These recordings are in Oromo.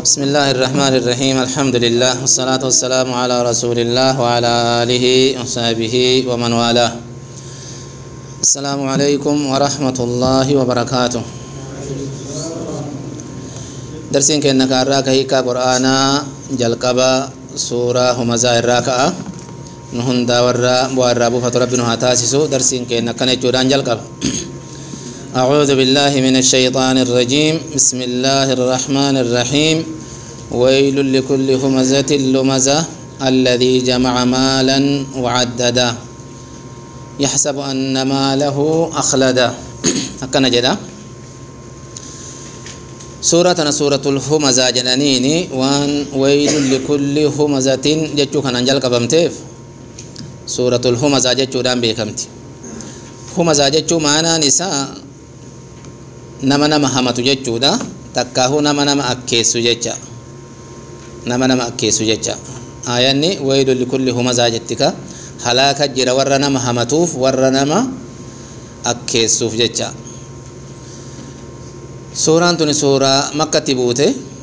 بسم الله الرحمن الرحيم الحمد لله والصلاة والسلام على رسول الله وعلى آله وصحبه ومن والاه السلام عليكم ورحمة الله وبركاته درسين كأنك أراك هيكا قرآنا جلقبا سورة همزة الراكعة نهن داورا بوارا بوفة ربنا هاتاسسو درسين كأنك نجودان جلقبا أعوذ بالله من الشيطان الرجيم بسم الله الرحمن الرحيم ويل لكل همزة لمزة الذي جمع مالا وعددا يحسب أن ماله أخلدا أكنا جدا سورة سورة الهمزة جنانيني وان ويل لكل همزة جتشو كان أنجل قبمتيف سورة الهمزة جتشو دان بيكمتي همزة جتشو معنا نساء nama nama hamatu jechuudha takkaahu nama nama akkeessu jecha nama nama akkeessu jecha aayanni waylu likulli humazaa jettika halaaka jira warra nama hamatuuf warra nama akkeessuuf jecha suuraan tuni suuraa makkatti buute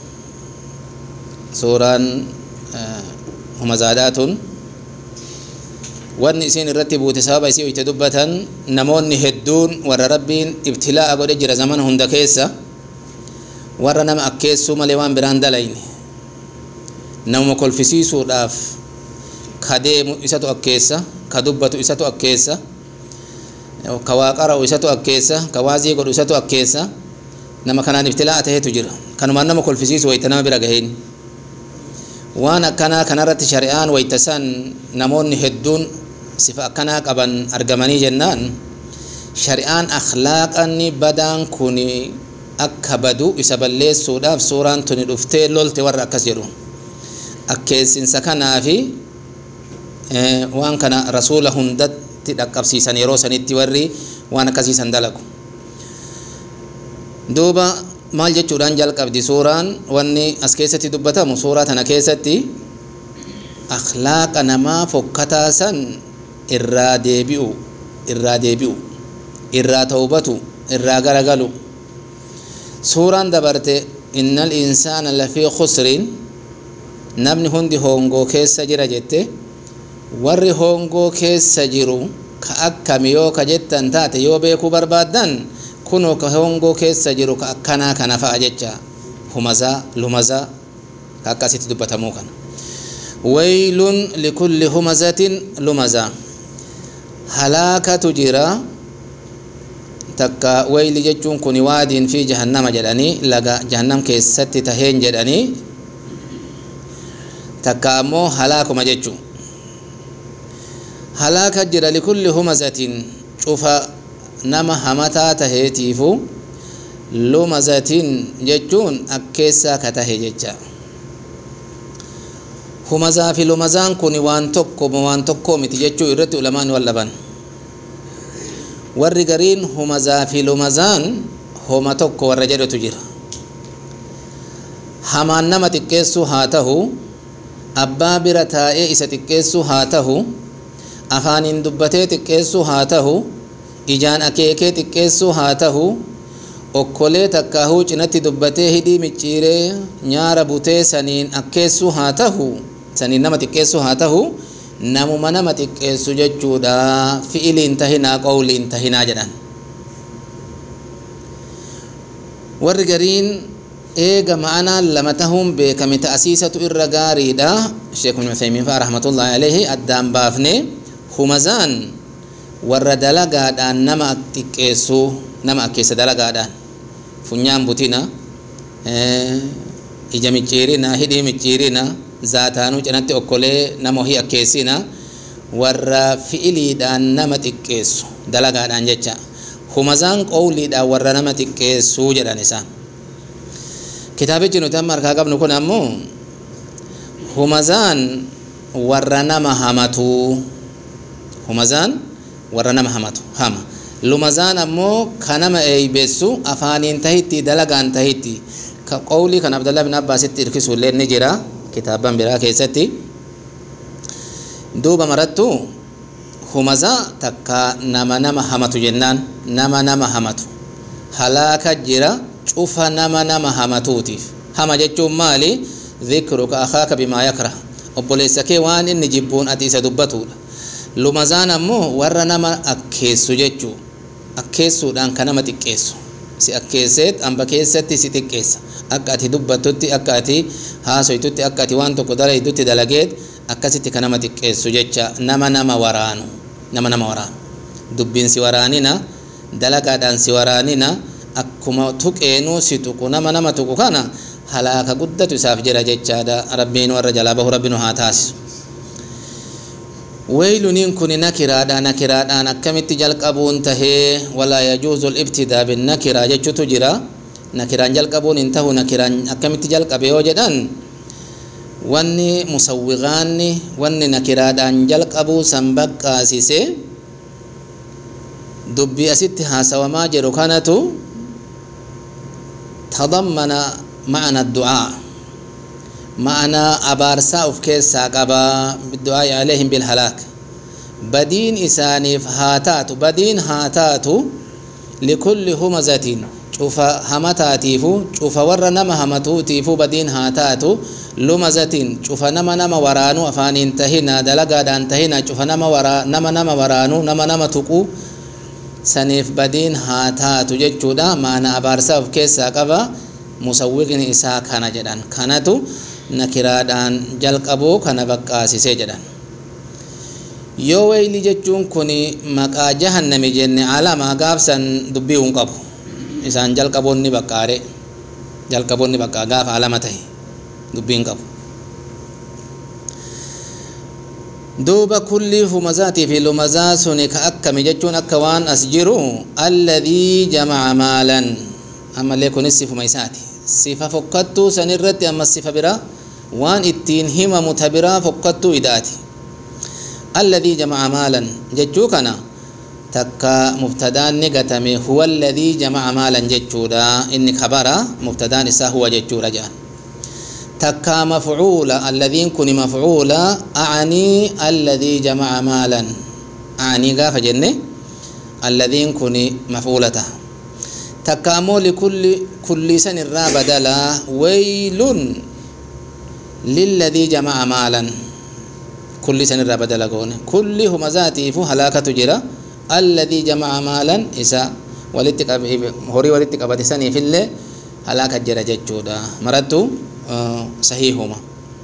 suuraan humazaadhaa tun wanni isiin irratti buute sababa isii itti dubbatan namoonni hedduun warra rabbiin ibtilaa'a godhe jira zamana hunda keessa warra nama akkeessuu malee waan biraan dalayne namuma kolfisiisuudhaaf ka deemu isatu akkeessa ka dubbatu isatu akkeessa ka waa qara'u isatu akkeessa ka waazii godhu isatu akkeessa nama kanaan ibtilaa'a taheetu jira kanumaan nama kolfisiisu wayta nama bira gaheen waan akkanaa kanarratti shari'aan wayta san namoonni hedduun sifa akkanaa qaban argamanii jennaan shari'aan akhlaaqanni badaan kun akka badu isa balleessuudhaaf suuraan tuni dhuftee lolte warra akkas jedhu akkeessinsa kanaa fi waan kana rasuula hundatti dhaqqabsiisan yeroo sanitti warri waan akkasiisan dalagu duuba maal jechuudhaan jalqabdi suuraan wanni as keessatti dubbatamu suuraa tana keessatti akhlaaqa namaa fokkataa san irraa deebi'u irraa deebi'u irraa tawbatu irraa garagalu suuraan dabarte innal insaana lafii khusriin namni hundi hoongoo keessa jira jette warri hoongoo keessa jiru ka akkami yoo ka jettan taate yoo beekuu barbaaddan kunoo ka hoongoo keessa jiru ka akkanaa kana fa'a jecha humazaa lumazaa ka akkasitti dubbatamuu kana waylun likulli humazatin lumazaa halaakatu jira takka wayli jechuun kun waadiin fi jahannama jedhanii laga jahannam keessatti taheen jedhanii takka ammoo halaakuma jechuu halaaka jira likulli humazatin cufa nama hamataa taheetiifu lumazatin jechuun akkeessaa ka tahe jecha humazaa fi lumazaan kun waan tokko waan tokkoo miti jechuu irratti ulamaan wallaban warri gariin humazaa fi lumazaan homa tokko warra jedhetu jira hamaan nama xiqqeessuu haa tahu abbaa bira taa'ee isa xiqqeessuu haa tahu afaaniin dubbatee xiqqeessuu haa tahu ijaan akeekee xiqqeessuu haa tahu okkolee takkaahuu cinatti dubbatee hidhii micciiree nyaara butee saniin akkeessuu haa tahu saniin nama xiqqeessuu haa tahu namuma nama xiqqeessu jechuudha fi'iliin tahinaa qawliin tahinaa jedhan warri gariin eega ma'anaan lama tahuun beekame ta'asiisatu irra gaariidha sheekh ibn Uthaymiin fa'a rahmatullahi alayhi addaan baafne humazaan warra dalagaadhaan nama xiqqeessuu nama akkeessa dalagaadhaan funyaan butina ija micciirina hidhii micciirina zaataanuu cinatti okkolee nama ohii akkeessina warra fi'iliidhaan nama xiqqeessu dalagaadhaan jecha humazaan qowliidhaan warra nama xiqqeessuu jedhan isaan kitaabichi nuti amma harkaa qabnu kun ammoo humazaan warra nama hamatu humazaan warra nama hamatu hama lumazaan ammoo ka nama eeybeessu afaaniin tahitti dalagaan tahitti ka qowlii kan abdallah bin abbaasitti irkisuullee ni jira kitaaban biraa keessatti duuba marattu humazaa takka nama nama hamatu jennaan nama nama hamatu halaaka jira cufa nama nama hamatuutiif hama jechuun maali dhikruka akaaka bimaa yakrah obboleessa kee waan inni jibbuun ati isa dubbatudha lumazaan ammoo warra nama akkeessu jechuu akkeessuudhaan ka nama xiqqeessu si akkeesseet amba keessatti si xiqqeessa akka ati dubbattutti akka ati haasoytutti akka ati waan tokko dalaytutti dalageet akkasitti ka nama xiqqeessu jecha nama nama waraanu nama nama waraanu dubbiin si waraanina dalagaadhaan si waraanina akkuma tuqeenuu si tuqu nama nama tuqu kana halaaka guddatu isaaf jira jechaadha rabbiin warra jalaa bahu rabbinu haa taasisu weyluniin kun nakiraadha nakiraadhaan akkamitti jalqabuun tahee walaa yajuuzu libtidaa binnakiraa jechutu jira nakiraan jalqabuun hin tahu nakiraan akkamitti jalqabe yoo jedhan wanni musawwiqaanni wanni nakiraadhaan jalqabuu san baqqaasise dubbii asitti haasawamaa jiru kanatu tadammana ma'ana du'aa ma'anaa abaarsaa of keessaa qabaa du'aa'i aleehim bilhalaak badiin isaaniif haa taatu badiin haa taatu likulli humazatin cufa hamataatiifu cufa warra nama hamatuutiifu badiin haa taatu lumazatin cufa nama nama waraanuu afaaniin tahina dalagaadhaan tahina cufa nama wara nama nama waraanuu nama nama tuquu saniif badiin haa taatu jechuudha maana abaarsaa of keessaa qaba musawwiqni isaa kana jedhan kanatu nakiraadhaan jalqabuu kana baqqaasisee jedhan yoo weyli jechuun kun maqaa jahannami jenne alama gaafsan dubbii hin qabu isaan jalqaboonni baqqaare jalqaboonni baqqaa gaafa alama tahe dubbii hin qabu duuba kulli humazaatii fi lumazaa suni ka akkami jechuun akka waan as jiru alladhii jamaca maalan ammallee kunis sifuma isaati sifa fokkattuu san irratti ammas sifa biraa waan ittiin himamu ta biraa fokkattuu idaati alladhii jamaca maalan jechuu kana takka mubtadaan ni gatame huwa alladhii jamaca maalan jechuudha inni kabara mubtadaan isaa huwa jechuudha jedhan takka mafcuula alladhiin kun mafcuula acanii alladhii jamaca maalan acanii gaafa jenne alladhiin kun mafcuula taha takka ammoo likulli kulli san irraa badalaa waylun lilladhii jamaca maalan kulli san irraa badala goone kulli humazaatiifu halaakatu jira alladhii jamaca maalan isa walitti horii walitti qabate saniifillee halaaka jira jechuudha marattu sahiihuma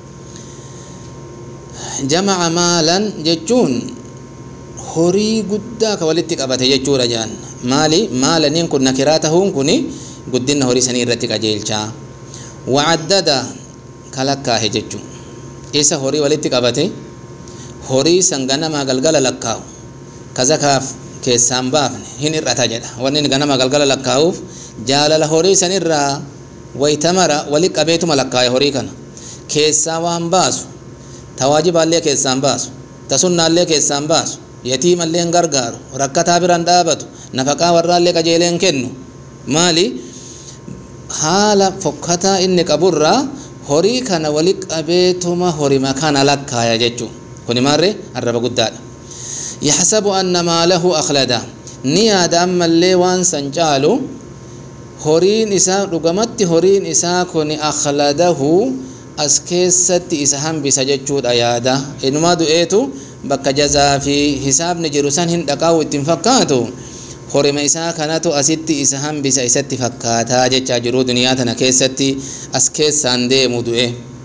jamaca maalan jechuun horii guddaa ka walitti qabate jechuudha jedhan maali maalaniin kun nakiraa tahuun kun guddina horii sanii irratti qajeelchaa wacaddada kalakkaahe jechuun isa horii walitti qabate horii san ganamaa galgala lakkaa'u kazakaaf keessaan baafne hin hir'ata jedha wanni inni ganama galgala lakkaa'uuf jaalala horii sanirraa waytamara wali qabeetuma lakkaa'e horii kana keessaa waan baasu tawaajibaallee keessaan baasu tasunnaallee keessaan baasu yatiimallee hin gargaaru rakkataa biraan dhaabatu nafaqaa warraallee qajeeleen kennu maali haala fokkataa inni qaburraa horii kana wali qabeetuma horima kana lakkaaya jechuun kuni maarre arraba guddaadha yaxsabu anna maalahu akhlada ni yaada ammallee waan san caalu horiin isaa dhugamatti horiin isaa kun akhladahu as keessatti isa hambisa jechuudha yaada inumaa du'eetu bakka jazaa fi hisaabni jiru san hin dhaqaa'u ittiin fakkaatu horima isaa kanatu asitti isa hambisa isatti fakkaataa jechaa jiru duniyaa tana keessatti as keessaan deemu du'e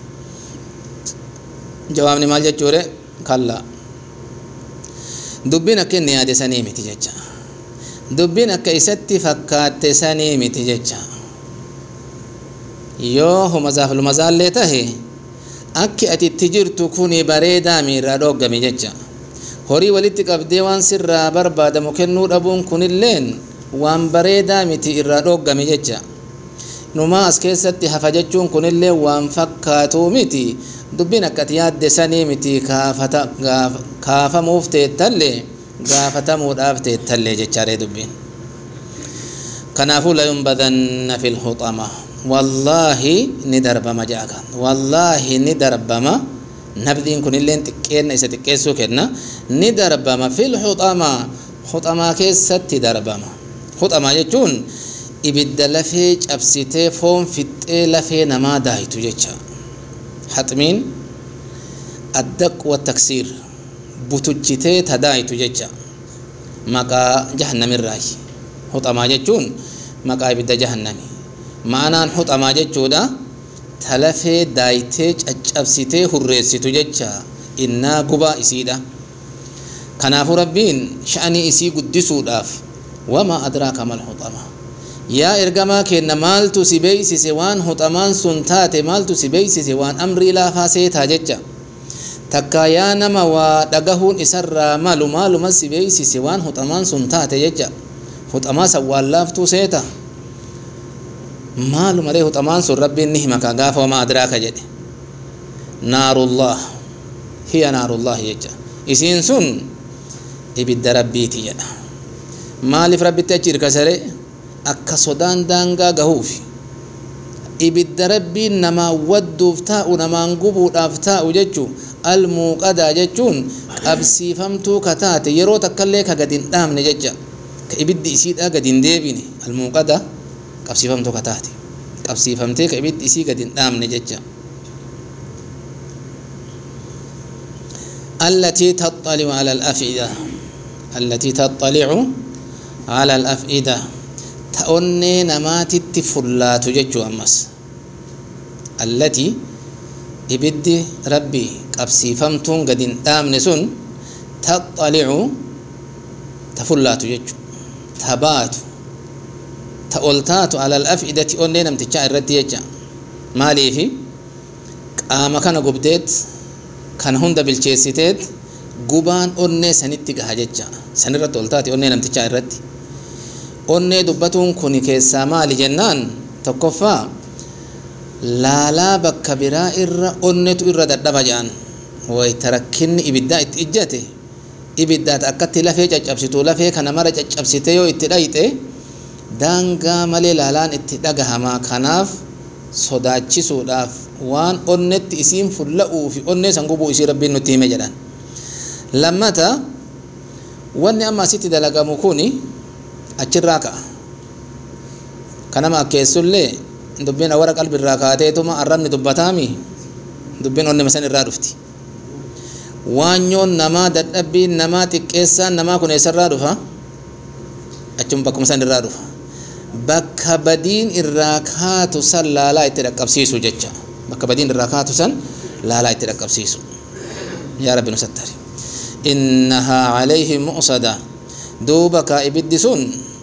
jawaabni maal jechuudha kallaa dubbiin akka inni yaade sanii miti jecha dubbiin akka isatti fakkaatte sanii miti jecha yoo humazaaf lumazaallee tahe akki ati itti jirtu kuni bareedaa miirraa dhooggami jecha horii walitti qabdee waan sirraa barbaadamu kennuu dhabuun kunilleen waan bareedaa miti irraa dhooggami jecha numaa as keessatti hafa jechuun kunillee waan fakkaatuu miti dubbiin akka ati yaadde sanii miti kaafamuuf teettallee gaafatamuudhaaf teettallee jechaadhe dubbiin kanaafuu layunbadanna fi lhuxama wallaahi ni darbama jedha kan wallaahi ni darbama nabdiin kunilleen xiqqeenna isa xiqqeessuu kenna ni darbama fil huxamaa huxamaa keessatti darbama huxamaa jechuun ibidda lafee cabsitee foon fixxee lafee namaa daayitu jecha haxmiin addaq wattaksiir butuchitee ta daayitu jecha maqaa jahannamirraayi huxamaa jechuun maqaa ibidda jahannami ma'anaan huxamaa jechuudha ta lafee daayitee caccabsitee hurreessitu jecha innaa gubaa isiidha kanaafuu rabbiin sha'anii isii guddisuudhaaf wamaa adraaka mal huxamaa yaa ergamaa keenna maaltu si beeysise waan huxamaan sun taate maaltu si beeysise waan amrii laafaa seetaa jecha takka yaa nama waa dhagahuun isarraa malu maaluma si beeysise waan huxamaan sun taate jecha huxamaa san waan laaftuu seeta maalumaree huxamaan sun rabbiin ni hima ka gaafa wamaa adraaka jedhe naarullah hiya naarullah jecha isiin sun ibidda rabbiiti jedha maaliif rabbitti achi irkasare akka sodaan daangaa gahuuf ibidda rabbiin namaa wadduuf taa'u namaan gubuudhaaf taa'u jechuu almuuqadaa jechuun qabsiifamtuu ka taate yeroo takkallee ka gad hin dhaamne jecha ka ibiddi isiidhaa gad hin deebine almuuqadaa qabsiifamtuu ka taate qabsiifamtee ka ibiddi isii gad hin dhaamne jecha التي تطلع على الأفئدة التي تطلع على الأفئدة تأني نماتت فلات ججو أمس التي ibiddi rabbi qabsiifamtuun gad hin dhaamne sun taxalicu ta fullaatu jechu ta baatu ta ol taatu alal afidati onnee namtichaa irratti jecha maaliifi qaama kana gubdeet kana hunda bilcheessiteet gubaan onnee sanitti gaha jecha sanirratti ol taate onnee namtichaa irratti onnee dubbatuun kun keessaa maali jennaan tokkoffaa laalaa bakka biraa irra onnetu irra dadhaba jedhan wayta rakkinni ibiddaa itti ijjate ibiddaat akkatti lafee caccabsitu lafee kana mara caccabsite yoo itti dhayxe daangaa malee laalaan itti dhagahamaa kanaaf sodaachisuudhaaf waan onnetti isiin fulla'uu fi onnee san gubuu isii rabbiin nutti hime jedhan lammata wanni amma asitti dalagamu kun achirraa ka'a kanama akkeessullee dubbiin awwara qalbirraa kaateetuma arrabni dubbataami dubbiin onnema san irraa dhufti waanyoon namaa dadhabbiin namaa xiqqeessaan namaa kun eessarraa dhufa achuma bakkuma san irraa dhufa bakka badiin irraa kaatu san laalaa itti dhaqqabsiisu jecha bakka badiin irraa kaatu san laalaa itti dhaqqabsiisu yaa rabbi nu sattari innahaa calayhim mu'sada duuba kaa ibiddi sun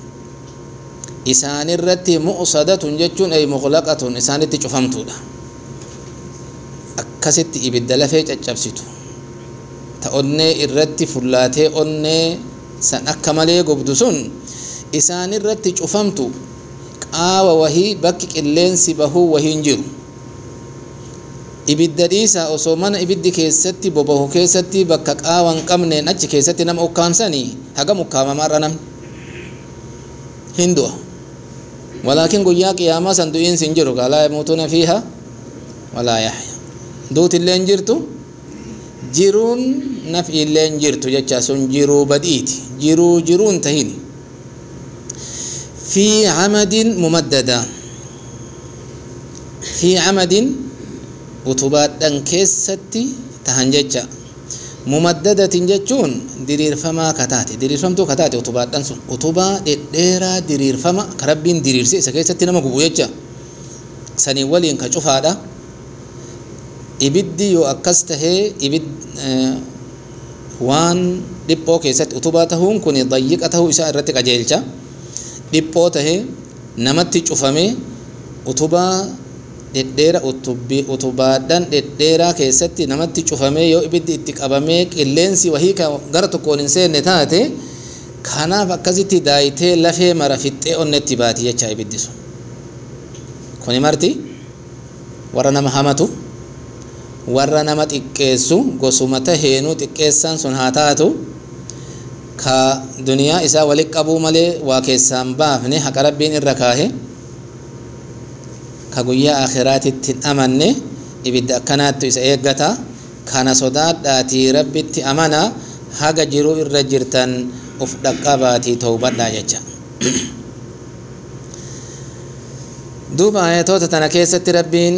isaanirratti mu'sadatun jechuun ay muqlaqatun isaanitti cufamtuudha akkasitti ibidda lafee caccabsitu ta onnee irratti fullaatee onnee san akka malee gubdu sun isaanirratti cufamtu qaawa wahii bakki qilleensi bahuu wahiin jiru ibidda dhiisaa osoo mana ibiddi keessatti bobahu keessatti bakka qaawa hin qabneen achi keessatti nama ukkaamsanii hagam ukkaamamaarra namni hin du'a ولكن قيا قيامة صندوقين سنجرو لا يموتون فيها ولا يحيا دوت اللي انجرتو جيرون نفي اللي انجرتو جتشا سن جيرو بديت جيرو جيرون تهيني في عمد ممددة في عمد وتبات كيستي تهنججا mumaddadatin jechuun diriirfamaa kataate diriirfamtuu kataate utubaadhaan sun utubaa dhedheeraa diriirfama ka rabbiin diriirse isa keessatti nama gubu jecha sanii waliin ka cufaadha ibiddi yoo akkas tahee ibid waan dhiphoo keessatti utubaa tahuun kun dayyiqa tahuu isaa irratti qajeelcha dhiphoo tahee namatti cufamee utubaa dhedheera utubaadhaan dhedheeraa keessatti namatti cufamee yoo ibiddi itti qabamee qilleensi wahii gara tokkoon hin seenne taate kanaaf akkasitti daayitee lafee mara fixxee onnetti baati jecha ibiddi sun kuni marti warra nama hamatu warra nama xiqqeessu gosuma taheenuu xiqqeessaan sun haa taatu ka duniyaa isaa walit qabuu malee waa keessaan baafne haqa rabbiin irra kaahe ka guyyaa akhiraatitti hin amanne ibidda akkanaattu isa eeggata kana sodaadhaatii rabbitti amana haga jiruu irra jirtan uf dhaqqabaatii tawbadhaa jecha duuba ayatoota tana keessatti rabbiin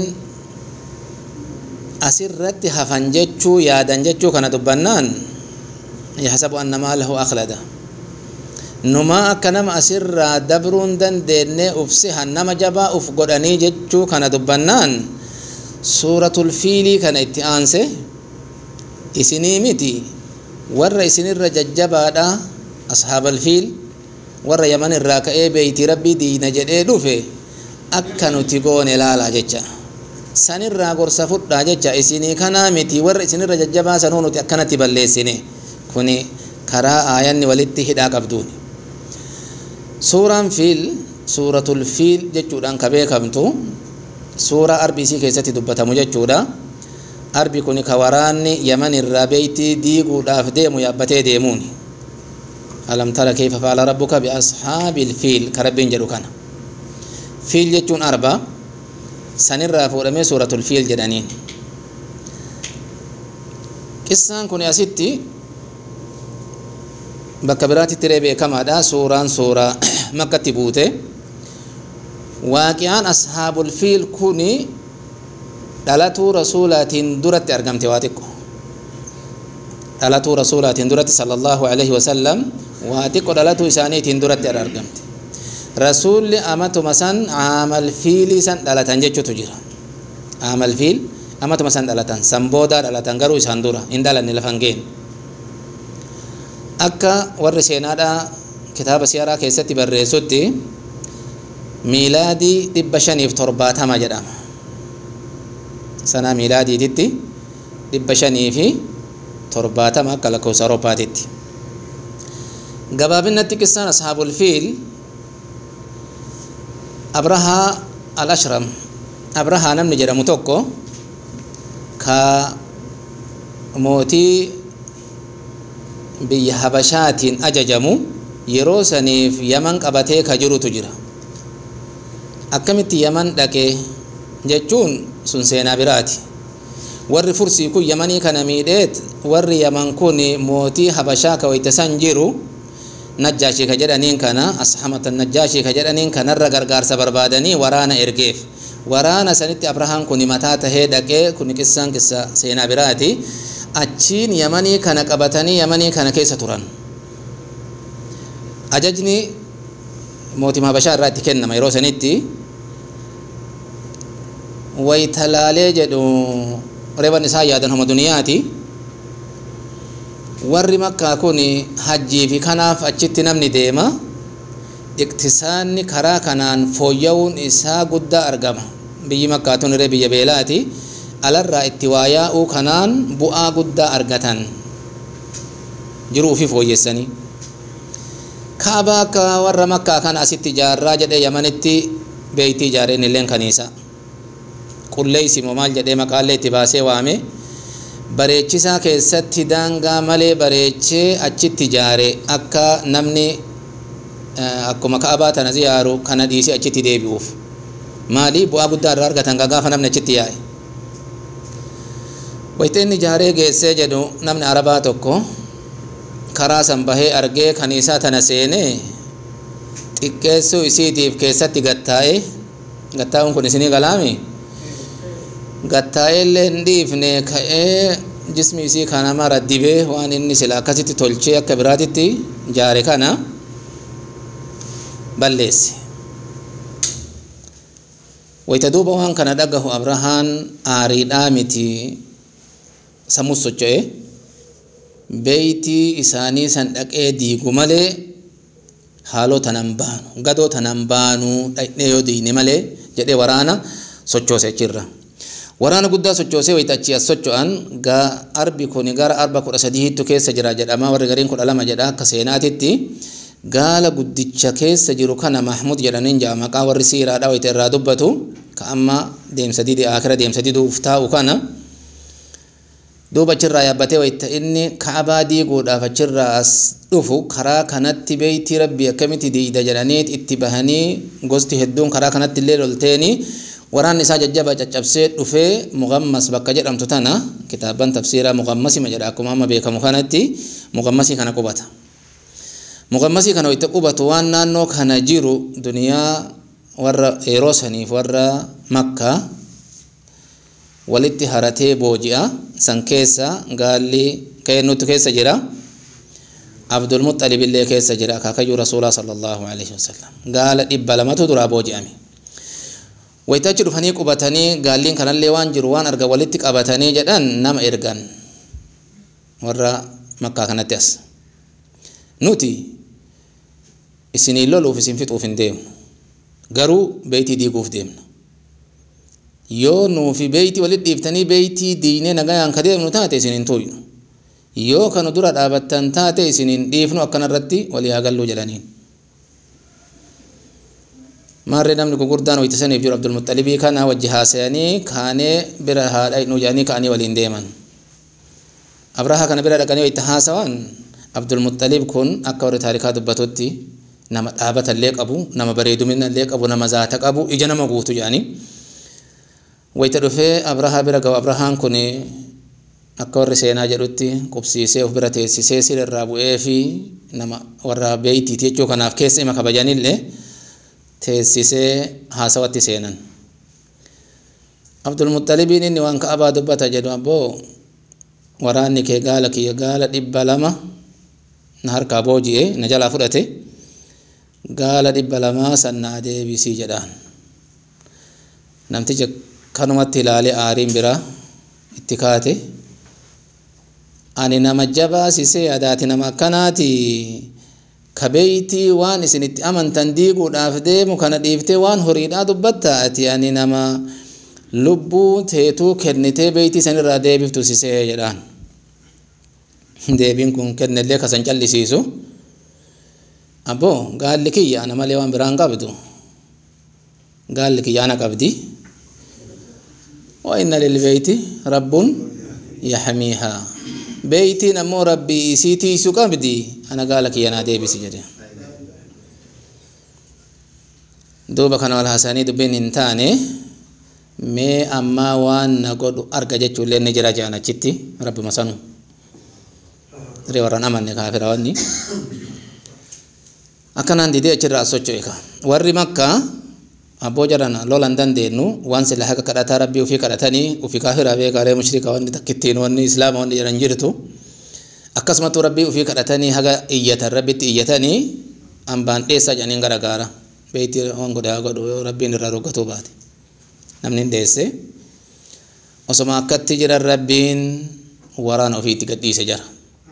asirratti hafan jechuu yaadan jechuu kana dubbannaan yaxsabu anna maalahu akhlada numaa akka nama asirraa dabruun dandeenye ufsihan nama jabaa uf godhanii jechuu kana dubbannaan suuratul fiilii kana itti aanse isinii miti warra isinirra jajjabaadha ashaabal fiil warra yaman irraa ka'ee beeyti rabbii diina jedhee dhufe akka nuti goone laalaa jecha sanirraa gorsa fudhaa jecha isinii kanaa miti warra isinirra jajjabaa sanuu nuti akkanatti balleessine kuni karaa aayanni walitti hidhaa qabduuni suuraan fiil suuratul fiil jechuudhaan ka beekamtu suuraa arbii isii keessatti dubbatamu jechuudha arbi kun ka waraanni yaman irraa beeytii diiguudhaaf deemu yaabbatee deemuuni alam tara kayfa faala rabbuka bi ashaabil fiil ka rabbiin jedhu kana fiil jechuun arba sanirraa fuudhamee suuratul fiil jedhaniin qissaan kun asitti bakka biraatitti illee beekamaadha suuraan suuraa makkatti buute waaqiyaan ashaabul fiil kuni dhalatuu rasuulaatiin duratti argamte waa xiqqo dhalatuu rasuulaatiin duratti sallallahu alaihi wasallam waa xiqqo dhalatuu isaaniitiin duratti argamte rasuulli amatuma san aamal fiilii san dhalatan jechuutu jira aamal fiil amatuma san dhalatan san boodaa dhalatan garuu isaan dura hin dhalanne lafan geenye akka warri seenaadha kitaaba siyaaraa keessatti barreessutti miilaadii dhibba shaniif torbaatama jedhama sanaa miilaadiititti dhibba shanii fi torbaatama akka lakkoofsa awuroopaatitti gabaabinatti qissaan ashaabul fiil abrahaa al ashram abrahaa namni jedhamu tokko ka mootii biyya habashaatiin ajajamu yeroo saniif yaman qabatee ka jirutu jira akkamitti yaman dhaqe jechuun sun seenaa biraati warri fursii kun yamanii kana miidheet warri yaman kun mootii habashaa ka wayta san jiru najjaashii ka jedhaniin kana ashamata najjaashii ka jedhaniin kanarra gargaarsa barbaadanii waraana ergeef waraana sanitti abrahaan kun mataa tahee dhaqee kun qissaan qissa seenaa biraati achiin yamanii kana qabatanii yamanii kana keessa turan ajajni mootima habashaa irraa itti kennama yeroo sanitti waytalaalee jedhu reeban isaa yaadan homa duniyaati warri makkaa kun hajjii fi kanaaf achitti namni deema iqtisaanni karaa kanaan fooyya'uun isaa guddaa argama biyyi makkaa tun irree biyya beelaati alarraa itti waa yaa'uu kanaan bu'aa guddaa argatan jiruu fi fooyyessanii kaabaa akka warra makkaa kana asitti ijaarraa jedhee yamanitti beeytii ijaareen illeen kaniisa qulleeysimoo maal jedhee maqaallee itti baasee waame bareechisaa keessatti daangaa malee bareechee achitti ijaare akka namni akkuma kaabaa tana ziyaaru kana dhiisee achitti deebi'uuf maali bu'aa guddaa irraa argatan gaafa namni achitti yaa'e wayita inni ijaaree geessee jedhu namni arabaa tokko karaa san bahee argee kaniisaa tana seenee xiqqeessuu isiitiif keessatti gattaa'e gattaa'uun kun isinii galaami gattaa'ee illee hin dhiifne ka'ee jismi isii kana mara dibee waan inni sila akkasitti tolchee akka biraatitti ijaare kana balleesse wayita duuba waan kana dhagahu abrahaan aariidhaa miti sammus socho'e beeytii isaanii san dhaqee diigu malee haaloo tanan baanu gadoo tanan baanu dhaqnee yoo diine malee jedhee waraana sochoose achirra waraana guddaa sochoosee wayita achi as socho'an gaa arbi kun gara arba kudha sadiittu keessa jira jedhama warri gariin kudha lama jedha akka seenaatitti gaala guddicha keessa jiru kana mahmud jedhaniin ja'a maqaa warri siiraadha wayita irraa dubbatu ka amma deemsa didi akira deemsa diduuf taa'u kana duuba achirraa yaabbatee wayita inni kaabaa diiguudhaaf achirraa as dhufu karaa kanatti beeytii rabbii akkamitti diida jedhaniit itti bahanii gosti hedduun karaa kanatti illee lolteeni waraanni isaa jajjaba caccabsee dhufee muqammas bakka jedhamtu tana kitaaban tafsiiraa muqammasima jedha akkuma amma beekamu kanatti muqammasii kana qubata muqammasii kana wayita qubatu waan naannoo kana jiru duniyaa warra yeroo saniif warra makkaa walitti haratee booji'a san keessa gaalli keennutu keessa jira abdulmuxalib illee keessa jira akaakayyuu rasuulaa sala allahu alaihi wasalam gaala dhibba lamatu duraa booji'ame wayitachi dhufanii qubatanii gaalliin kanallee waan jiru waan arga walitti qabatanii jedhan nama ergan warra makkaa kanatti as nuti isinii loluuf isin fixuuf hin deemnu garuu beeytii diiguuf deemna yoo nuufi beeytii walitti dhiiftanii beeytii diinee nagayaan ka deemnu taate isin hin tuynu yoo kanu dura dhaabattan taate isin hin dhiifnu akkanarratti walii haa galluu jedhaniin maarree namni gurguddaan wayita saniif jiru abdulmuxalibii kana wajji haasayanii kaanee bira haadha nu jedhanii ka'anii waliin deeman abrahaa kana bira dhaqanii wayita haasawan abdulmuxalib kun akka warri taarikaa dubbatutti nama dhaabata illee qabu nama bareedumina illee qabu nama zaata qabu ija nama guutu jedhanii wayita dhufee abrahaa bira ga'u abrahaan kun akka warri seenaa jedhutti qubsiisee of bira teessisee sirrirraa bu'ee fi nama warra beeytiiti jechuu kanaaf keessa ima kabajanillee teessisee haasawatti seenan abdulmuxalibiin inni waan ka'abaa dubbata jedhu abboo waraanni kee gaala kiyya gaala dhibba lama na harkaa booji'e na jalaa fudhate gaala dhibba lamaa san naa deebisii jedhaan namticha kanumatti ilaalee aariin biraa itti kaate ani nama jabaasisee adaati nama akkanaati kabeeytii waan isin itti amantan diiguudhaaf deemu kana dhiiftee waan horiidhaa dubbatta ati ani nama lubbuu teetuu kennitee beeytii sanirraa deebiftu sisee jedhaan deebiin kun kennellee kasan callisiisu abboo gaalli kiyya ana malee waan biraan qabdu gaalli kiyya ana qabdi wa inna lilbeeyti rabbun yaxmiihaa beeytiin ammoo rabbii isii tiisu qabdi ana gaala kiyya naa deebisi jedhe duuba kana wal haasanii dubbiin hin taane mee ammaa waan na godhu arga jechuullee ni jira jedhan achitti rabbima sanu ree warran amanne kaafira wanni akkanaan didee achirraa as socho'e ka warri makkaa abboo jarana lolan dandeenyu waan sila haqa kadhataa rabbii ufii kadhatanii ufii kaafira beekaalee mushrika wanni takkittiin wanni islaama wanni jedhan jirtu akkasumatu rabbii ufii kadhatanii haga iyyatan rabbitti iyyatanii hambaan dheessaa jedhaniin garagaara beeyti waan godhe haa godhu yoo rabbiin irraa roggatuu baate namni hin dheesse osoma akkatti jiran rabbiin waraana ofiitti gadhiise jara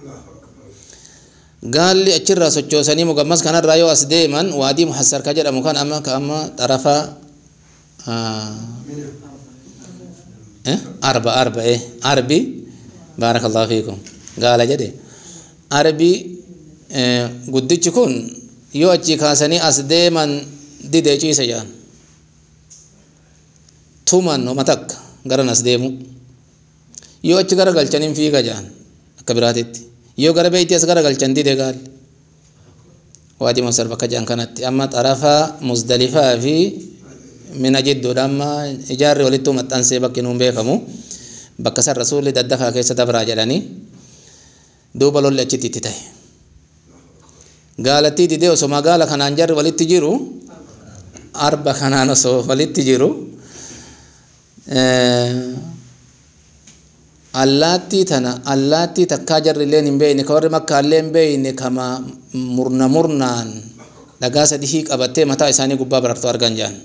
gaalli achirraa sochoosanii mugammas kanarraa yoo as deeman waadii muhassar ka jedhamu kan amma ka amma xarafa arba arba eh arbi baarakallahu fiikum gaala jedhe arbi guddichi kun yoo achi kaasanii as deeman didee ciise jedhan tuman oma takka garan as deemu yoo achi gara galchaniin fiiga jedhan akka biraatitti yoo gara beeyti as gara galchan dide gaal waadii masar bakka jedhan kanatti amma xarafa musdalifaa fi mina jidduudha amma ijaarri walittuu maxxansee bakki nuun beekamu bakka san rasuulli daddafaa keessa dabraa jedhanii duuba lolli achitti itti ta'e gaalattii didee osoo magaala kanaan jarri walitti jiru arba kanaan osoo walitti jiru allaattii tana allaattii takkaa jarri illeen hin beeyne ka warri makkaa illee hin beeyne kama murna murnaan dhagaa sadihii qabattee mataa isaanii gubbaa barartu argan jedhan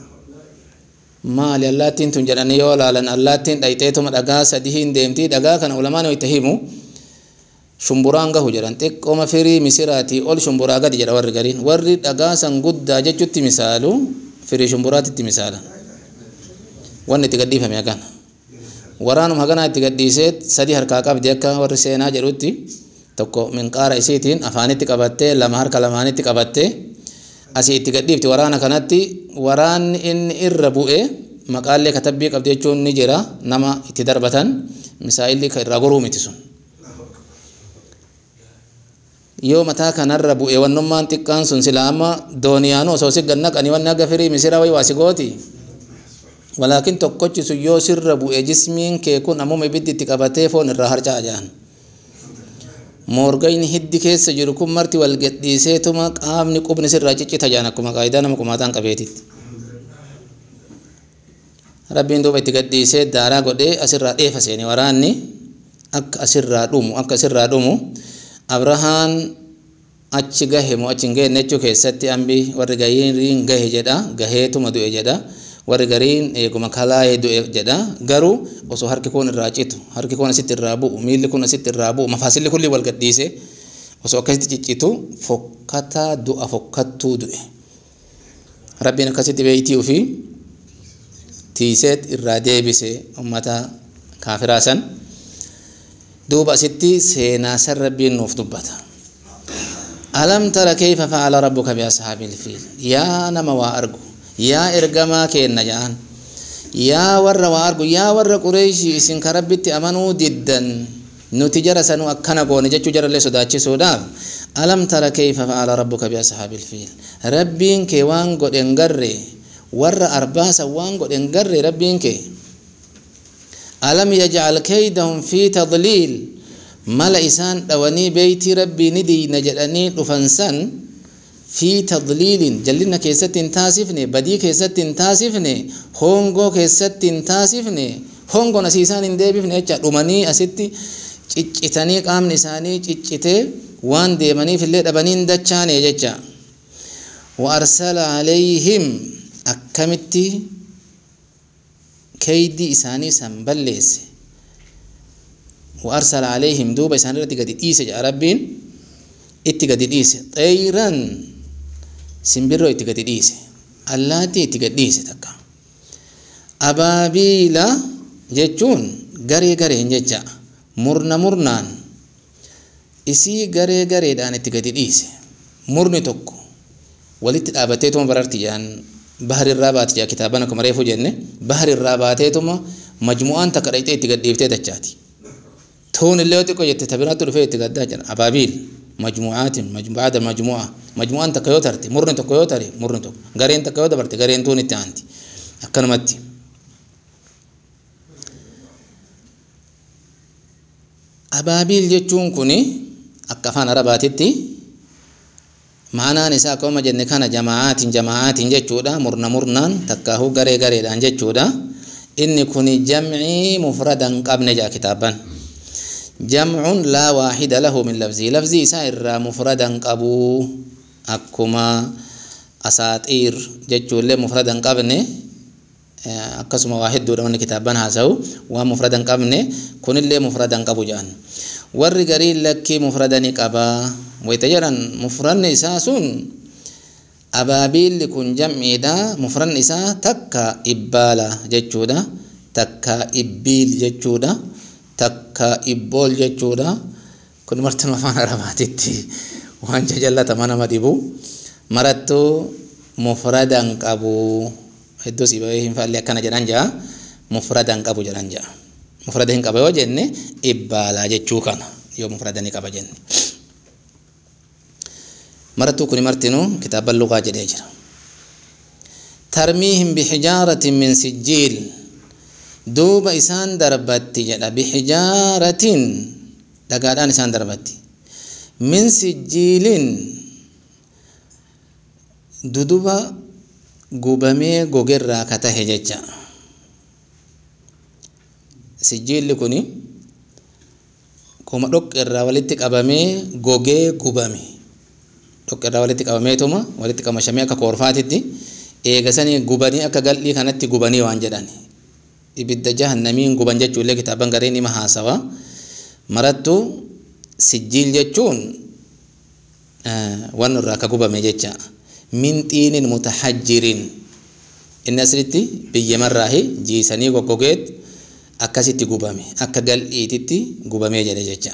maali allaattiin tun jedhanii yoo laalan allaattiin dhayxeetuma dhagaa sadihiin deemtii dhagaa kana ulamaan itti himu shumburaan gahu jedhan xiqqooma firii misiraatii ol shumburaa gadi jedha warri gariin warri dhagaa san guddaa jechutti misaalu firii shumburaatitti misaala wanni itti gadhiifame hagan waraanuma haganaa itti gadhiisee sadii harkaa qabdi akka warri seenaa jedhutti tokko minqaara isiitiin afaanitti qabattee lama harka lamaanitti qabattee asii itti gadhiifti waraana kanatti waraanni inni irra bu'e maqaallee katabbii qabdi jechuun ni jira nama itti darbatan misaa'illi irraa goruu miti sun yoo mataa kanarra bu'e wannummaan xiqqaan sun sila amma dooniyaanu osoo si gannaqanii wanni akka firii misira wayi waasi gooti walaakin tokkochi sun yoo sirra bu'e jismiin kee kun ammuma ibiddi itti qabatee foon irraa harca'a jedhan moorgayni hiddi keessa jiru kun marti wal gadhiiseetuma qaamni qubni sirraa ciccita jedhan akkuma qaayidaa nama qumaataan qabeetitti rabbiin duuba itti gadhiisee daaraa godhee asirraa dheefa seene waraanni akka asirraa dhumu akka asirraa dhumu abrahaan achi gahe moo achi hin geenne jechuu keessatti ambi warri gariin gahe jedha gaheetuma du'e jedha warri gariin eeguma kalaa'ee du'e jedha garuu osoo harki kun irraa citu harki kun asitti irraa bu'u miilli kun asitti irraa bu'u mafaasilli kulli wal gadhiise osoo akkasitti ciccitu fokkataa du'a fokkattuu du'e rabbiin akkasitti beeytii ofii tiiseet irraa deebise ummata kaafiraa san duuba asitti seenaa san rabbiin nuuf dubbata alam tara kayfa fa'ala rabbuka bi ashaabil fiil yaa nama waa argu yaa ergamaa keenna ja'an yaa warra waa argu yaa warra qureeshii isin ka rabbitti amanuu diddan nuti jara sanuu akkana goone jechuu jarallee sodaachisuudhaaf alam tara kayfa fa'ala rabbuka bi ashaabil fiil rabbiin kee waan godhen garre warra arbaasa waan godhen garre rabbiin kee alam yajcal kaydahum fi tadliil mala isaan dhawanii beeytii rabbii ni diina jedhanii dhufan san fi tadliilin jallinna keessatti hin taasifne badii keessatti hin taasifne hongoo keessatti hin taasifne hongoon asii isaan hin deebifne jecha dhumanii asitti ciccitanii qaamni isaanii ciccitee waan deemaniif illee dhabanii hin dachaane jecha wa arsala alayhim akkamitti keeydii isaanii san balleesse wa arsala alayhim duuba isaan irratti gadi dhiise jedha rabbiin itti gadi dhiise xeyran simbirroo itti gadi dhiise allaattii itti gadi dhiise takka abaabiila jechuun garee gareen jecha murna murnaan isii garee gareedhaan itti gadi dhiise murni tokko walitti dhaabateetuma bararti jedhan bahar irraa baate jedha kitaaban akkuma reefu jenne bahar irraa baateetuma majmu'aan takka dhaqxee itti gadhiiftee dachaati tuun illee xiqqoo jette tabiraatti dhufee itti gaddaa jira abaabiil majmu'aatiin baada majmu'a majmu'aan takka yoo tarte murni tokko yoo tare murni tokko gareen takka yoo dabarte gareen tuun itti aanti akkanumatti abaabiil jechuun kun akka afaan arabaatitti ma'anaan isaa akkuma jenne kana jamaa'aatiin jamaa'aatiin jechuudha murna murnaan takkaahuu garee gareedhaan jechuudha inni kun jam'ii mufradan qabne jaa kitaaban jam'un laa waahida lahu min lafzii lafzii isaa irraa mufradan qabuu akkuma asaaxiir jechuullee mufradan qabne akkasuma waa hedduudha wanni kitaaban haasa'u waan mufradan qabne kunillee mufradan qabu jedhan warri garii lakkii mufradani qabaa wayta jedhan mufranni isaa sun abaabiilli kun jam'iidha mufranni isaa takka ibbaala jechuudha takka ibbiil jechuudha takka ibbool jechuudha kun martuma afaan arabaatitti waan jajallatamaa nama dhibu marattuu mufradan qabu hedduu si bahee hin faallee akkana jedhan jaa mufradan qabu jedhan jaa mufrada hin qaba yoo jenne ibbaalaa jechuu kana yoo mufradani qaba jenne marattuu kuni martinuu kitaaban luqaa jedhee jira tarmiihim bixijaaratin min sijjiil duuba isaan darbatti jedha bixijaaratin dhagaadhaan isaan darbatti min sijjiilin duduba gubamee gogerraa ka tahe jecha sijjiilli kuni kuma dhoqqeerraa walitti qabamee gogee gubame dhoqqeerraa walitti qabameetuma walitti qamashamee akka koorfaatitti eegasanii gubanii akka gal'ii kanatti gubanii waan jedhan ibidda jahannamiin guban jechuullee kitaaban gareen hima haasawa marattu sijjiil jechuun waan irraa akka gubame jecha min xiinin mutahajjiriin inni asirratti biyyamarraahi jiisanii goggogeet akkasitti gubame akka gal'iititti gubamee jedhe jecha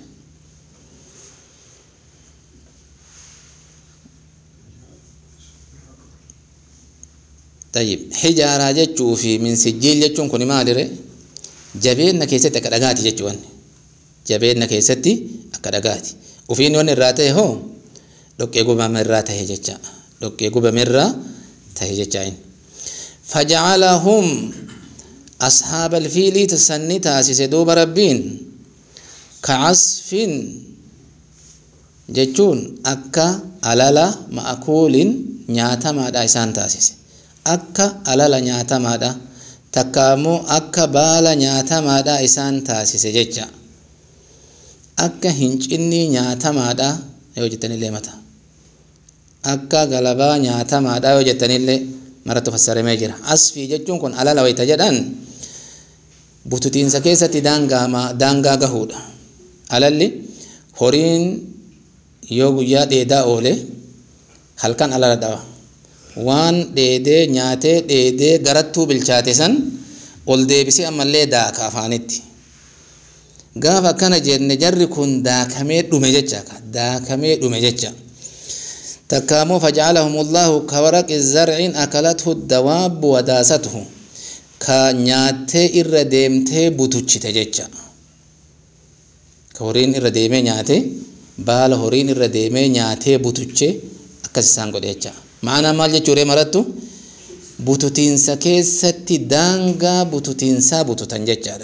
tayyib hijaaraa jechuu fi min sijjiil jechuun kun maalire jabeenna keessatti akka dhagaati jechuun jabeenna keessatti akka dhagaati ufiin wanni irraa ta'e hoo dhoqqee gubame irraa ta'e jecha dhoqqee gubame irraa ta'e jecha inni fajacalahum ashaaba alfiilii sanni taasise duuba rabbiin kacasfin jechuun akka alala ma'kuulin nyaatamaadha isaan taasise akka alala nyaatamaadha takka ammoo akka baala nyaatamaadha isaan taasise jecha akka hincinnii nyaatamaadha yoo jettanillee mata akka galabaa nyaatamaadha yoo jettanillee marattu fassaramee jira asfii jechuun kun alala wayta jedhan bututiinsa keessatti daangaa gahuudha alalli horiin yoo guyyaa dheedaa oole halkan alala dhawa waan dheedee nyaatee dheedee garattuu bilchaate san ol deebisee ammallee daaka afaanitti gaafa akkana jenne jarri kun daakamee dhume jecha daakamee dhume jecha takka ammoo fajacalahumullahu kawaraqi zarcin akalathu dawaabbu wadaasatuhu ka nyaattee irra deemtee butuchite jecha ka horiin irra deemee nyaate baala horiin irra deemee nyaatee butuche akkas isaan godhe jecha ma'anaa maal jechuudha marattu bututiinsa keessatti daangaa bututiinsaa bututan jechaadha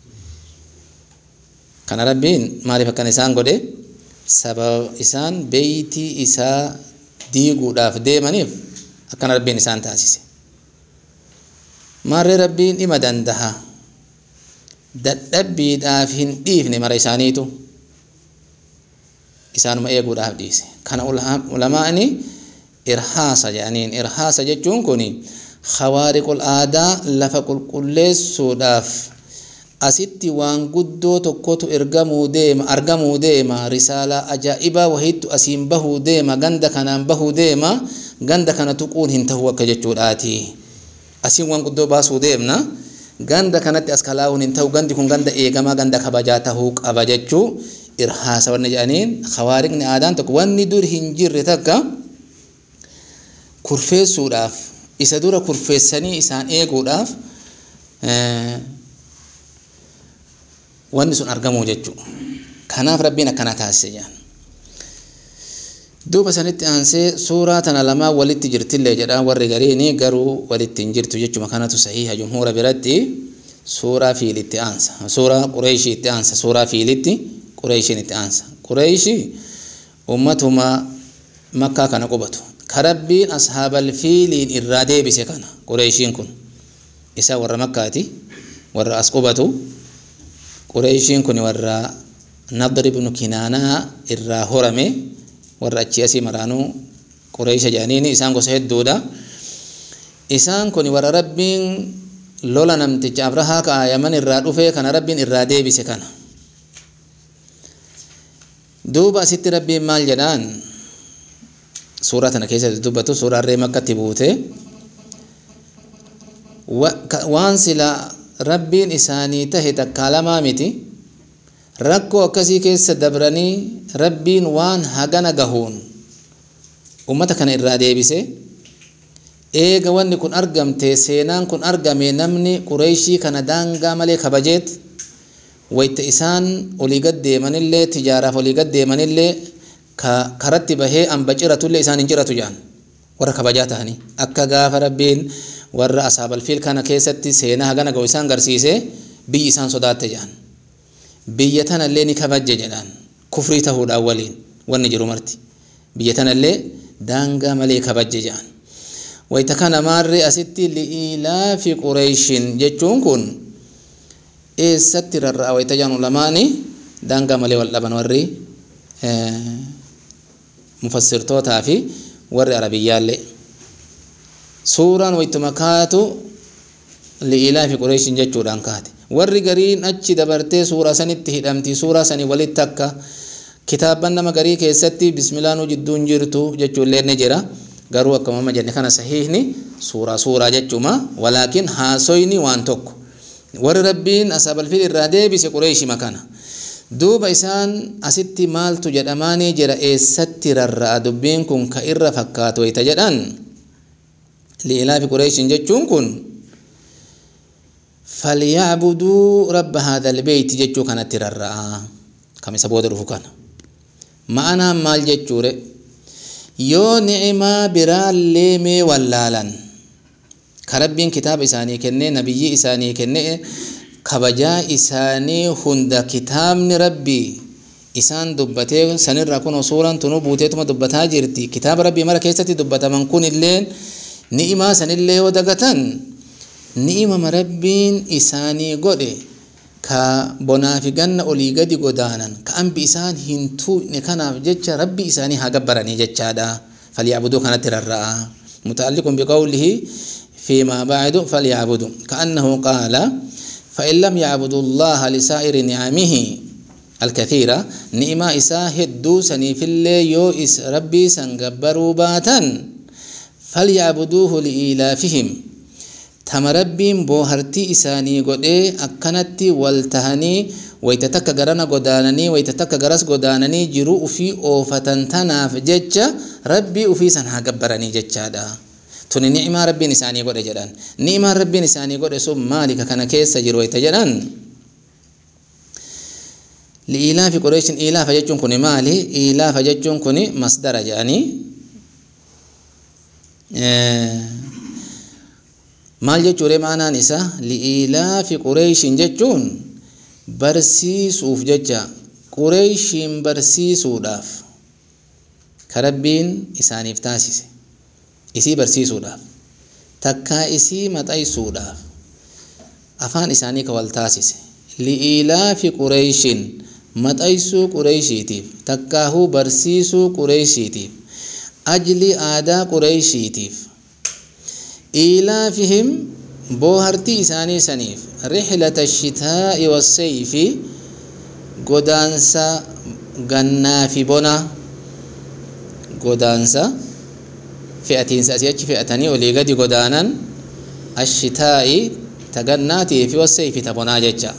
kana rabbiin maaliif akkana isaan godhe sababa isaan beeytii isaa diiguudhaaf deemaniif akkana rabbiin isaan taasise maarree rabbiin dhima dandaha dadhabbiidhaaf hin dhiifne mara isaaniitu isaanuma eeguudhaaf dhiise kana ulamaa'ni irhaasa jedhaniin irhaasa jechuun kun khawaariqul aadaa lafa qulqulleessuudhaaf asitti waan guddoo tokkotu ergamuu deema argamuu deema risaalaa ajaa'ibaa wahiittu asiin bahuu deema ganda kanaan bahuu deema ganda kana tuquun hin ta'u akka jechuudhaati asiin waan guddoo baasuu deemna ganda kanatti as kalaa'uun hin ta'u gandi kun ganda eegamaa ganda kabajaa tahuu qaba jechuu irhaasa wanni jedhaniin khawaariqni aadaan tokko wanni dur hin jirre takka kurfeessuudhaaf isa dura kurfeessanii isaan eeguudhaaf wanni sun argamuu jechuu kanaaf rabbiin akkana taasise jedhan duuba sanitti aansee suuraa tana lamaa walitti jirtillee jedha warri gariini garuu walitti hin jirtu jechuma kanatu sahiha jumhuura biratti suuraa fiilitti aansa suuraa qureeshii itti aansa suuraa fiilitti qureeshiin itti aansa qureeshii ummatuma makkaa kana qubatu karabbiin ashaabal fiiliin irraa deebise kana qureeshiin kun isa warra makkaati warra as qubatu qureeshiin kun warra nadr ibnu kinaanaa irraa horame warra achi asii maraanuu qureesha jedhaniini isaan gosa hedduudha isaan kun warra rabbiin lola namticha abrahaa ka yaman irraa dhufe kana rabbiin irraa deebise kana duuba asitti rabbiin maal jedhaan suuraa tana keessatti dubbatu suuraa harree makkatti buute waan sila rabbiin isaanii tahe takkaa lamaa miti rakkoo akkasii keessa dabranii rabbiin waan hagana gahuun ummata kana irraa deebise eega wanni kun argamte seenaan kun argame namni qureeshii kana daangaa malee kabajeet wayta isaan olii gad deemanillee tijaaraaf olii gad deemanillee ka karatti bahee amba ciratullee isaan hin ciratu jedhan warra kabajaa ta'anii akka gaafa rabbiin warra asaabal fiil kana keessatti seenaa hagana ga'u isaan garsiise biyyi isaan sodaatte jedhan biyya tanallee ni kabajje jedhan kufrii tahuudhaan waliin wanni jiru marti biyya tanallee daangaa malee kabajje jedhan wayta kana maarree asitti li'ilaafi qureeshin jechuun kun eessatti rarra'a wayta jedhan ulamaani daangaa malee wal dhaban warri mufassirtootaa fi warri arabiyyaallee suuraan waytuma kaatu li'ilaafi qureeshin jechuudhaan kaate warri gariin achi dabartee suuraa sanitti hidhamti suuraa sanii walitti akka kitaabban nama garii keessatti bismilaanuu jidduun jirtu jechuullee ni jira garuu akkuma amma jenne kana sahiihni suuraa suuraa jechuma walaakin haasoyni waan tokko warri rabbiin asaabalfiil irraa deebise qureeshima kana duuba isaan asitti maaltu jedhamaanii jira eessatti rarra'a dubbiin kun ka irra fakkaatu wayta jedhan liilaafi qureeshin jechuun kun falyacbuduu rabba haada albeyti jechuu kanatti rarra'a kam isa booda dhufu kana ma'anaan maal jechuure yoo ni'imaa biraallee mee wallaalan ka rabbiin kitaaba isaanii kennee nabiyyii isaanii kennee kabajaa isaanii hunda kitaabni rabbii isaan dubbatee sanirraa kun suuraan tunu buuteetuma dubbataa jirti kitaaba rabbii mara keessatti dubbataman kun illee ni'imaa sanillee yoo dagatan ni'imama rabbiin isaanii godhe ka bonaa fi ganna olii gadi godaanan ka ambi isaan hin tuu'ne kanaaf jecha rabbi isaanii haa gabbaranii jechaadha falyacbuduu kanatti rarra'a mutaalliqun biqawlihi فيما بعد فليعبدوا كأنه قال فإن لم يعبدوا الله لسائر نعمه الكثيرة نعمة إساء هدو سني في اللي يو إس ربي سنقبروا باتا فليعبدوه لإيلافهم tama rabbiin boohartii isaanii godhee akkanatti wal tahanii wayta takka garana godaananii wayta takka garas godaananii jiruu ufii oofatan tanaaf jecha rabbii ufii san haa gabbaranii jechaadha tuni ni'imaa rabbiin isaanii godhe jedhan ni'imaan rabbiin isaanii godhe sun maalika kana keessa jiru wayta jedhan liilaafi qureeshin ilaafa jechuun kuni maali ilaafa jechuun kuni masdara jedhanii maal jechuudha maanaan isaa liilaafi qureeshin jechuun barsiisuuf jecha qureeshiin barsiisuudhaaf ka rabbiin isaaniif taasise isii barsiisuudhaaf takkaa isii maxaysuudhaaf afaan isaanii ka wal taasise liilaafi qureeshin maxaysuu qureeshiitiif takkaahuu barsiisuu qureeshiitiif ajli aadaa qureeshiitiif إيلافهم بوهرتي إساني سنيف رحلة الشتاء والصيف قدانسا غنا في بنا قدانسا فئتين سأسيتش فئتني ولي قد قدانا الشتاء تغناتي في والصيف تبنا ججا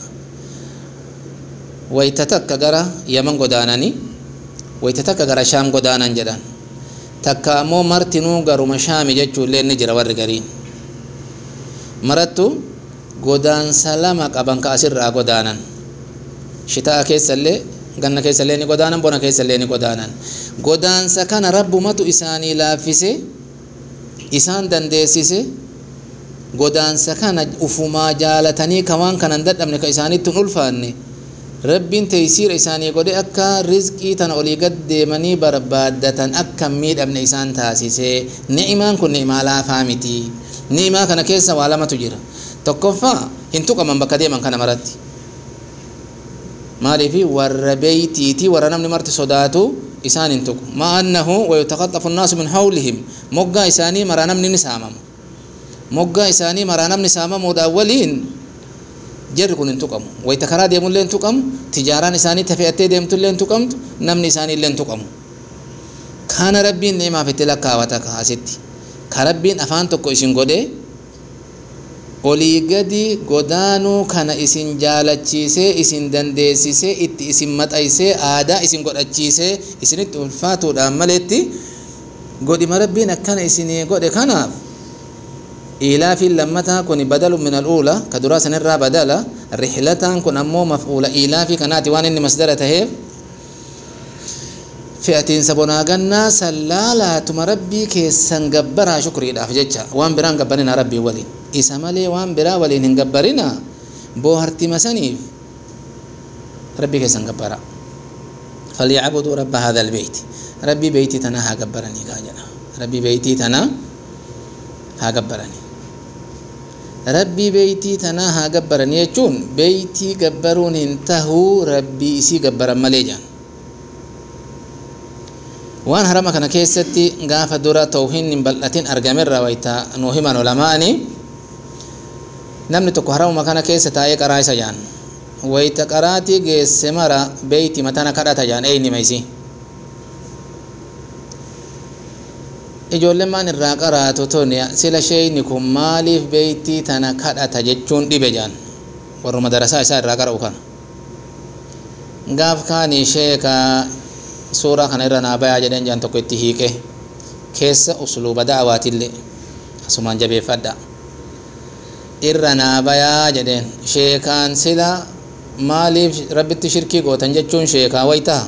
ويتتك غرا يمن قدانني ويتتك غرا شام قدانا جدان takka ammoo martinuu garuma shaami jechuullee ni jira warri gariin marattu godaansa lama qaban ka asirraa godaanan shitaa keessallee ganna keessallee ni godaanan bona keessallee ni godaanan godaansa kana rabbumatu isaanii laaffise isaan dandeessise godaansa kana ufumaa jaalatanii ka waan kanan dadhabne ka isaanitti hin ulfaanne rabbiin teeysiira isaanii godhe akka rizqii tana olii gad deemanii barbaaddatan akka miidhamne isaan taasise ni'imaan kun ni'imaa laafaa miti ni'imaa kana keessa waa lamatu jira tokkoffaa hin tuqaman bakka deeman kana maratti maaliifi warra beeytiiti warra namni marti sodaatu isaan hin tuqu maa annahu wayutaqaxafu nnaasu min hawlihim moggaa isaanii maraa namni ni saamama moggaa isaanii maraa namni saamamuudhaan waliin jarri kun hin tuqamu wayta karaa deemullee hin tuqamu tijaaraan isaanii tafe'attee deemtullee hin tuqamtu namni isaaniillee hin tuqamu kana rabbiin ni'imaaf itti lakkaawata kaasitti ka rabbiin afaan tokko isin godhee olii gadi godaanuu kana isin jaalachiisee isin dandeessisee itti isin maxaysee aadaa isin godhachiisee isinitti ulfaatuudhaan maletti godhima rabbiin akkana isinii godhe kanaaf إيلاف لمتا كن بدل من الأولى كدراسة نرى بدلا رحلة كن أمو مفعولة إيلاف كانت وان إني مصدر تهيب فئتين سبونا غنا سلالا تم ربي كيسان غبرا شكري دا فججا وان بران غبرنا ربي ولي إسا مالي وان برا ولي نغبرنا بوهرتي مسانيف ربي كيسان غبرا فليعبدوا رب هذا البيت ربي بيتي تناها غبرني كاجنا ربي بيتي تنا ها غبرني rabbii beeytii tanaa haa gabbaran jechuun beeytii gabbaruun hin tahuu rabbii isii gabbaran malee jaan waan harama kana keessatti gaafa dura tawhiin hin bal'atin argamerra wayta nuu himan ulamaa'ani namni tokko haramuma kana keessa taa'ee qaraa isa jaan wayta qaraatii geesse mara beeyti matana kadhata jaan eeynima isii ijoolleen maan irraa qaraatu toni sila sheeyni kun maaliif beeytii tana kadhata jechuun dhibe jaan warruma darasaa isaa irraa qara'u kana gaaf kaanii sheeka suuraa kana irra naa bayaa jedheen jaan tokko itti hiiqe keessa usluuba da'awaatillee asumaan jabeeffadha irra naa bayaa jedheen sheekaan sila maaliif rabbitti shirkii gootan jechuun sheekaa waytaa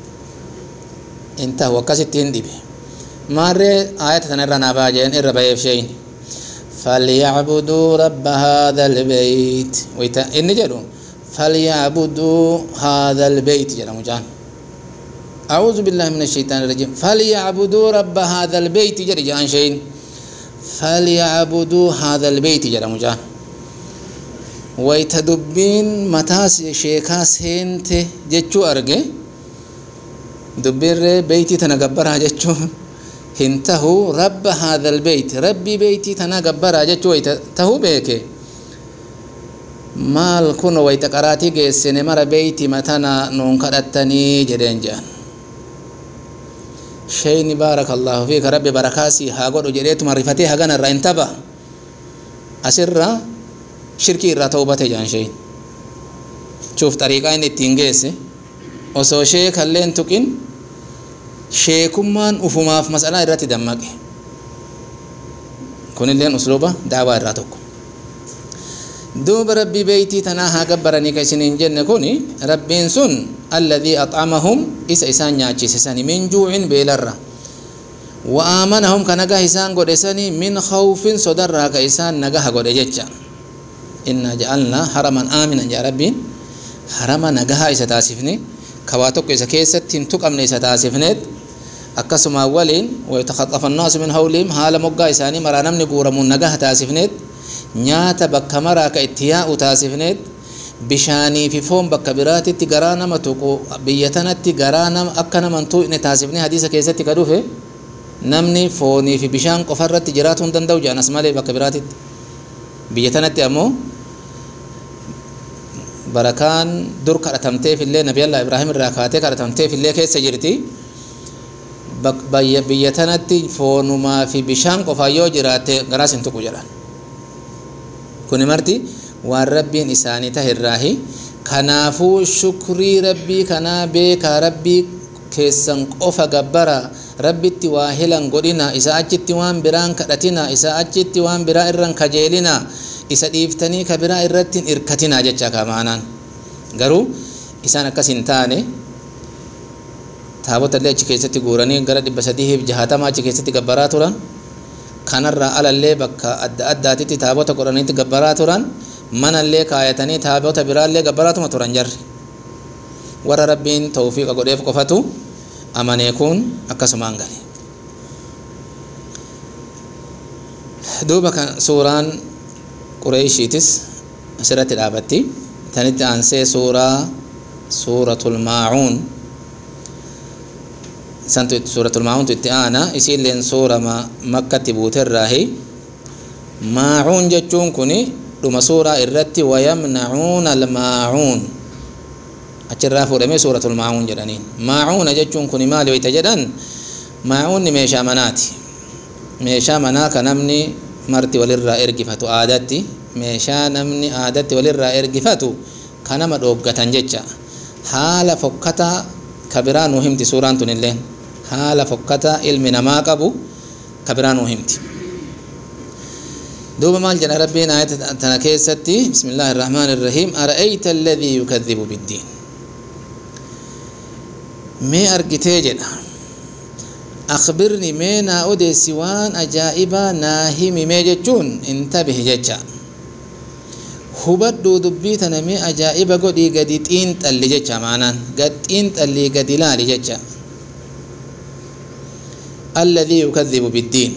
in tahu akkasitti hin dhibe maarree aayata tana irra naa bayaa jedheen irra bayeef sheeyni فليعبدوا رب هذا البيت ويتا إني جدو فليعبدوا هذا البيت جل مجان أعوذ بالله من الشيطان الرجيم فليعبدوا رب هذا البيت جل جان شيء falyacbuduu haadha albeyti jedhamu jaan wayta dubbiin mataa sheekaa seente jechuu arge dubbiirree beeytii tana gabbaraa jechuu hin tahu rabba haadha albeyti rabbii beeytii tanaa gabbaraa jechuu wayta tahuu beeke maal kun wayta qaraatii geessine mara beeyti matana nuun kadhattanii jedheen jedhan sheyni baaraka allaahu fiika rabbi barakaasii haa godhu jedheetuma rifatee hagana irraa hin taba asirra shirkii irraa ta'ubate jedhan sheyn chuuf xariiqaa inni ittiin geesse osoo sheekalleen tuqin sheekummaan ufumaaf masalaa irratti dammaqe kunilleen usluuba daawaa irraa tokko duuba rabbii beeytii tanaa haa gabbaranii ka isiniin jenne kun rabbiin sun alladii axamahum isa isaan nyaachise sani min juucin beelarra wa aamanahum ka nagah isaan godhe sani min khawfin sodarraa ka isaan nagaha godhe jecha innaa ja'alnaa haraman aaminan jaa rabbiin harama nagaha isa taasifne ka waa tokko isa keessatti hin tuqamne isa taasifneet akkasuma waliin waytakhaxafa annaasu min hawlihim haala moggaa isaanii maraa namni guuramuun nagaha taasifneet nyaata bakka maraa ka itti yaa'u taasifneet bishaanii fi foon bakka biraatitti garaa nama tuqu biyya tanatti garaa nama akka nama hin tuqne taasifne hadiisa keessatti ka dhufe namni foonii fi bishaan qofa irratti jiraatuu hin danda'u jedhan malee bakka biraatitti biyya tanatti ammoo barakaan dur kadhatamteef illee nabiyallah ibraahim irraa kaatee kadhatamteef illee keessa jirti biyya tanatti foonumaa fi bishaan qofa yoo jiraate garaas hin tuqu jedhan kuni marti waan rabbiin isaanii tahe irraahi kanaafuu shukrii rabbii kanaa beekaa rabbii keessan qofa gabbara rabbitti waa hilan godhina isa achitti waan biraan kadhatina isa achitti waan biraa irran kajeelina isa dhiiftanii ka biraa irratti hin irkatina jecha kamaanaan garuu isaan akkas hin taane taabota illee achi keessatti guuranii gara dhibba sadiif jahatama achi keessatti gabbaraa turan kanarraa alallee bakka adda addaatitti taabota godhaniitti gabbaraa turan manallee kaayatanii taabota biraallee gabbaraatuma turan jarri warra rabbiin tawfiiqa godheef qofatu amanee kun akkasumaan gale duuba kan suuraan qureeshiitis asirratti dhaabatti tanitti aansee suuraa suuratul maacuun santu suuratul maacuuntu itti aana isiilleen suura makkatti buuterraahi maacuun jechuun kun dhuma suuraa irratti wayamnacuuna almaacuun achirraa fuudhamee suuratul maacuun jedhaniin maacuuna jechuun kun maali wayta jedhan maacuunni meeshaa manaati meeshaa manaa ka namni marti walirraa ergifatu aadatti meeshaa namni aadatti walirraa ergifatu ka nama dhooggatan jecha haala fokkataa ka biraa nuu himti suuraan tun illeen haala fokkataa ilmi namaa qabu ka biraa nuu himti دوبا مال جنا ربنا آية تنكيستي بسم الله الرحمن الرحيم أرأيت الذي يكذب بالدين مي أرقتي جنا أخبرني مينا أودي سوان أجائبا ناهمي مي جتون انتبه جتشا hubadhuu dubbii tana mee ajaa'iba godhii gadi xiinxalli jecha maanaan gad xiinxallii gadi ilaali jecha alladhii yukadhibu biddiin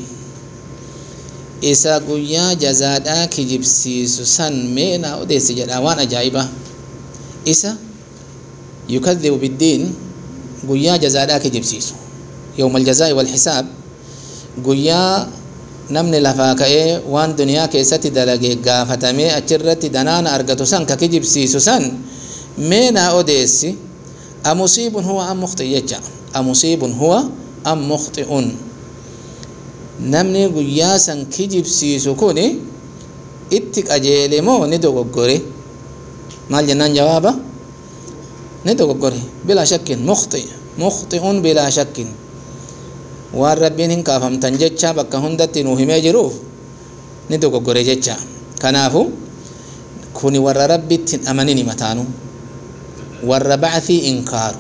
isa guyyaa jazaadhaa kijibsiisu san mee naa odeessi jedha waan ajaa'ibaa isa yukadhibu biddiin guyyaa jazaadhaa kijibsiisu yawma aljazaa'i walxisaab guyyaa namni lafaa ka'ee waan duniyaa keessatti dalage gaafatamee achirratti danaana argatu san ka kijibsiisu san mee naa odeessi amusiibun huwa am mukhti jecha amusiibun huwa am mukhti'un namni guyyaa san kijibsiisu kun itti qajeele moo ni dogoggore maal jennaan jawaaba ni dogoggore bilaa shakkin mukhti mukhti'un bilaa shakkin waan rabbiin hin kaafamtan jecha bakka hundatti nuu himee jiruuf ni dogoggore jecha kanaafu kuni warra rabbitti hin amanini mataanu warra bacthii inkaaru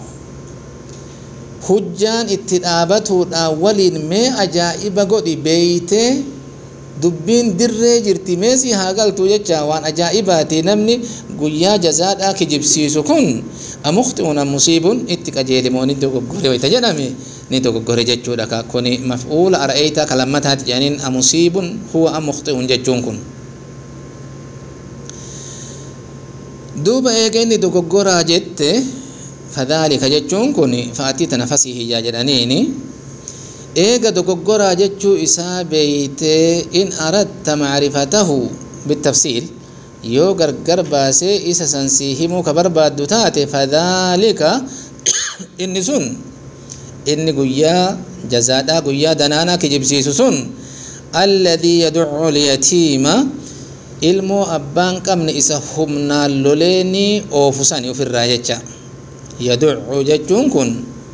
hujjaan itti dhaabatuudhaan waliin mee ajaa'iba godhi beeytee dubbiin dirree jirti meesii haa galtu jecha waan ajaa'ibaati namni guyyaa jazaadhaa kijibsiisu kun amukhti'uun amusiibuun itti qajeelimoo ni dogoggore wayta jedhame ni dogoggore jechuudha ka kuni maf'uula ara'eeyta ka lammataati jedhaniin amusiibun huwa amukhti'uun jechuun kun duuba eega inni dogoggoraa jette fadhaalika jechuun kun fa'atii tana fasiihiyyaa jedhaniini eega dogoggoraa jechuu isaa beeytee in aradta macrifatahu bitafsiil yoo gargar baasee isa sansii himuu ka barbaaddu taate fadhaalika inni sun inni guyyaa jazaadhaa guyyaa danaanaa kijibsiisu sun alladii yaducu lyatiima ilmoo abbaan qabne isa humnaan loleeni oofu sani ofirraa jecha yaducu jechuun kun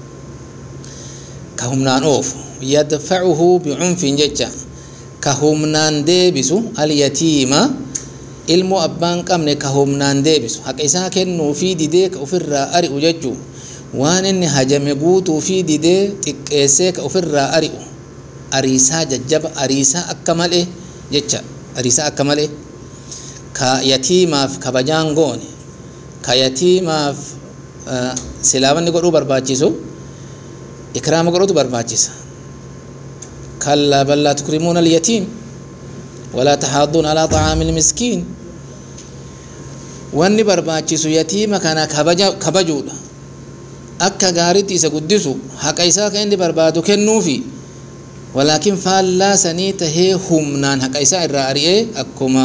ka humnaan oofu yadfacuhu bicunfin jecha ka humnaan deebisu alyatiima ilmoo abbaan qabne ka humnaan deebisu haqa isaa kennuu fi didee ka ofirraa ari'u jechuu waan inni hajame guutuu fi didee xiqqeessee ka ofirraa ari'u ariisaa jajjaba ariisaa akka malee jecha ariisaa akka malee ka yatiimaaf kabajaan goone ka yatiimaaf silaamanni godhuu barbaachisu ikraama godhutu barbaachisa kallaa bal laa tukrimuuna alyatiim walaa taxaaduun alaa طacaami ilmiskiin wanni barbaachisu yatiima kana kabaja kabajuudha akka gaaritti isa guddisu haqa isaa kan inni barbaadu kennuufi walaakin faallaa sanii tahee humnaan haqa isaa irraa ari'ee akkuma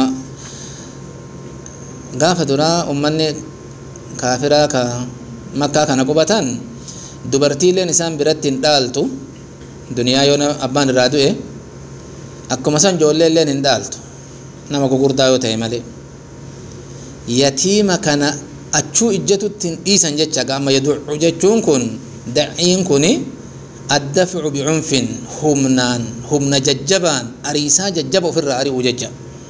gaafa duraa ummanni kaafiraa ka makkaa kana qubatan dubartiileen isaan biratti hin dhaaltu duniyaa yoo abbaan irraa du'e akkuma san ijoollee illeen hin dhaaltu nama gugurdaa yoo ta'e malee yatiima kana achuu ijjatutti hin dhiisan jecha gaama yaducu jechuun kun daciin kun addafcu bicunfin humnaan humna jajjabaan ariisaa jajjaba ofirraa ari'u jecha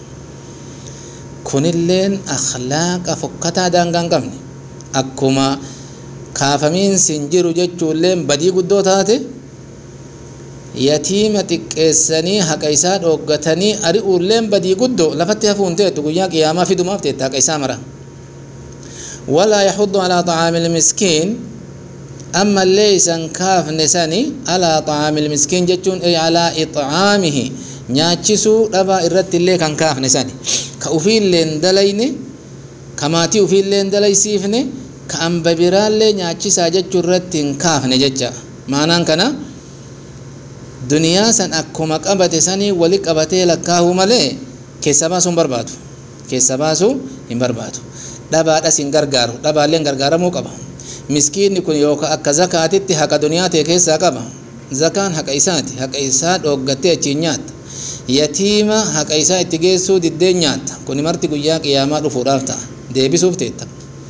kunilleen akhlaaqa fokkataa daangaa hin qabne akkuma kaafamiinsi hin jiru jechuulleen badii guddoo taate yatiima xiqqeessanii haqa isaa dhooggatanii ari'uulleen badii guddoo lafatti hafuun teetu guyyaa qiyaamaa fidumaaf teetta haqa isaa mara walaa yaxuddu alaa طacaami ilmiskiin amma illee isan kaafne sani alaa طacaami ilmiskiin jechuun ay alaa iطcaamihi nyaachisuu dhabaa irratti illee kan kaafne sani ka ufiillee hin dalayne ka maatii ufiillee hin dalaysiifne ka amba biraallee nyaachisaa jechuu irratti hin kaafne jecha maanaan kana duniyaa san akkuma qabate sanii wali qabatee lakkaahuu malee keessa baasuu hin barbaadu keessa baasuu hin barbaadu dhabaadhas hin gargaaru dhabaallee gargaaramuu qaba miskiinni kun yookaan akka zakaatitti haqa duniyaa ta'e keessaa qaba zakaan haqa isaati haqa isaa dhooggattee achiin nyaatta yatiima haqa isaa itti geessuu diddeen nyaatta kun marti guyyaa qiyaamaa dhufuudhaaf ta'a deebisuuf teetta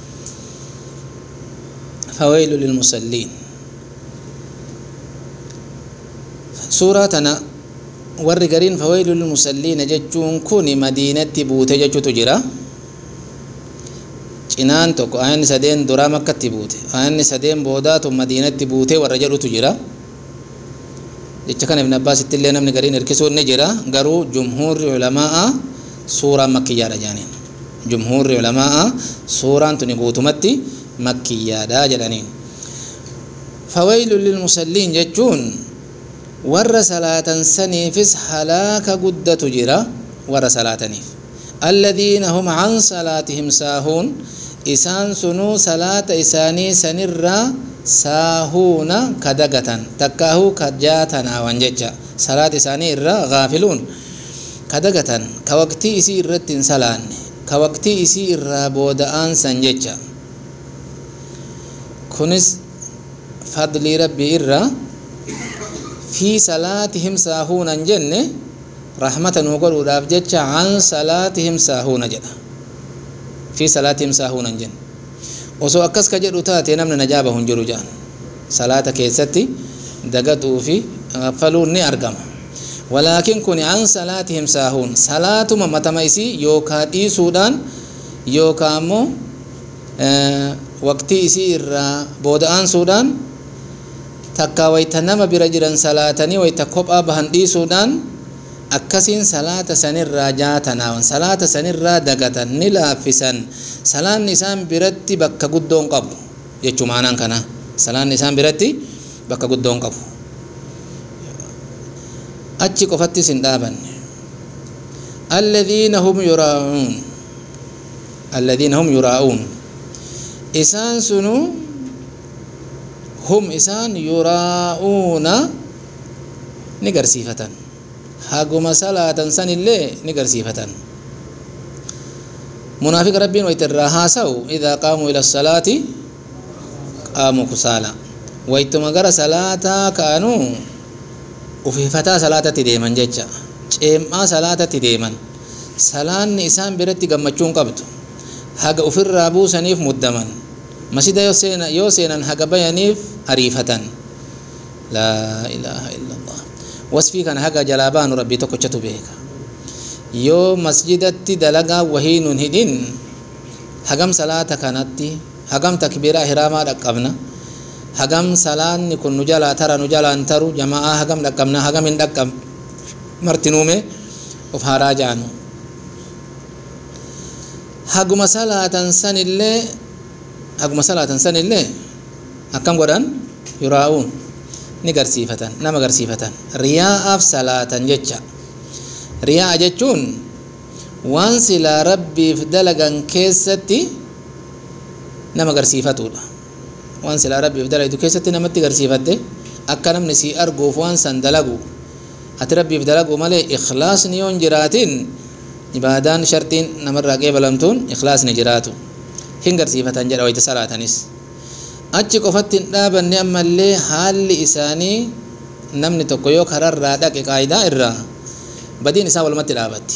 fawaylu lilmusalliin suuraa tana warri gariin fawaylu lilmusalliina jechuun kun madiinatti buute jechuutu jira cinaan tokko ayanni sadeen duraa makkatti buute ayanni sadeen boodaatu madiinatti buute warra jedhutu jira jecha kana ibn abbaasitti illee namni gariin hirkisuu ni jira garuu jumhuurri ulamaa suuraan makkiyyaadha jedhaniin jumhuurri ulamaa suuraan tuni guutumatti makkiyyaadha jedhaniin fawaylu lilmusalliin jechuun warra salaatan saniifis halaaka guddatu jira warra salaataniif alladhiina hum can salaatihim saahuun isaan sunuu salaata isaanii sanirraa saahuuna ka dagatan takkaahuu ka jaatanaawan jecha salaata isaanii irraa gaafiluun ka dagatan ka waqtii isii irratti hin salaanne ka waqtii isii irraa booda'aan san jecha kunis fadlii rabbii irraa fi salaatihim saahuunan jenne rahmata nuu godhuudhaaf jecha an salaatihim saahuuna jedha fi salaatihim saahuunan jenne osoo akkas ka jedhu taate namni najaaba hin jiru jedhan salaata keessatti dagatuu fi gaffaluun ni argama walaakin kun an salaatihim saahuun salaatuma matama isii yookaa dhiisuudhaan yookaa ammoo waqtii isii irraa booda'aansuudhaan takka wayta nama bira jiran salaatanii wayta kophaa bahan dhiisuudhaan akkasiin salaata sanirraa jaatanaawan salaata sanirraa dagatan ni laaffisan salaanni isaan biratti bakka guddoon qabu jechuu maanaan kana salaanni isaan biratti bakka guddoon qabu achi qofattis hin dhaabanne alladhiina hum yuraa'uun alladhiina hum yuraa'uun isaan sunu hum isaan yuraa'uuna ni garsiifatan haguma salaatan san illee ni garsiifatan munaafiqa rabbiin wayta irraa haasa'u idaa qaamuu ila salaati qaamuu kusaala waytuma gara salaataa ka'anuu ufifataa salaatatti deeman jecha ceem'aa salaatatti deeman salaanni isaan biratti gammachuun qabdu haga ufirraa buusaniif muddaman masjida yoo seenan haga bayaniif ariifatan laa ilaaha illa allah wasfii kana haga jalaa baanu rabbii tokkochatu beeka yoo masjidatti dalagaa wahii nun hidhin hagam salaata kanatti hagam takbiiraa hiraamaa dhaqqabna hagam salaanni kun nu jalaa tara nu jalaan taru jama'aa hagam dhaqqabna hagam hin dhaqqab martinuume of haaraa jaanu haguma salaatan sanillee haguma salaatan sanillee akkam godhan yuraa'uun ni garsiifatan nama garsiifatan riyaa'aaf salaatan jecha riyaa'a jechuun waan silaa rabbiif dalagan keessatti nama garsiifatudha waan silaa rabbiif dalagdu keessatti namatti garsiifatte akka namni sii arguuf waan san dalagu ati rabbiif dalagu malee ikhlaasni yoon jiraatin ibaadaan shartiin namarraa qeebalamtuun ikhlaasni jiraatu hin garsiifatan jedha wayta salaatanis achi qofatti hin dhaabanne ammallee haalli isaanii namni tokko yoo kararraa dhaqe qaayidaa irraa badiin isaa walumatti dhaabatti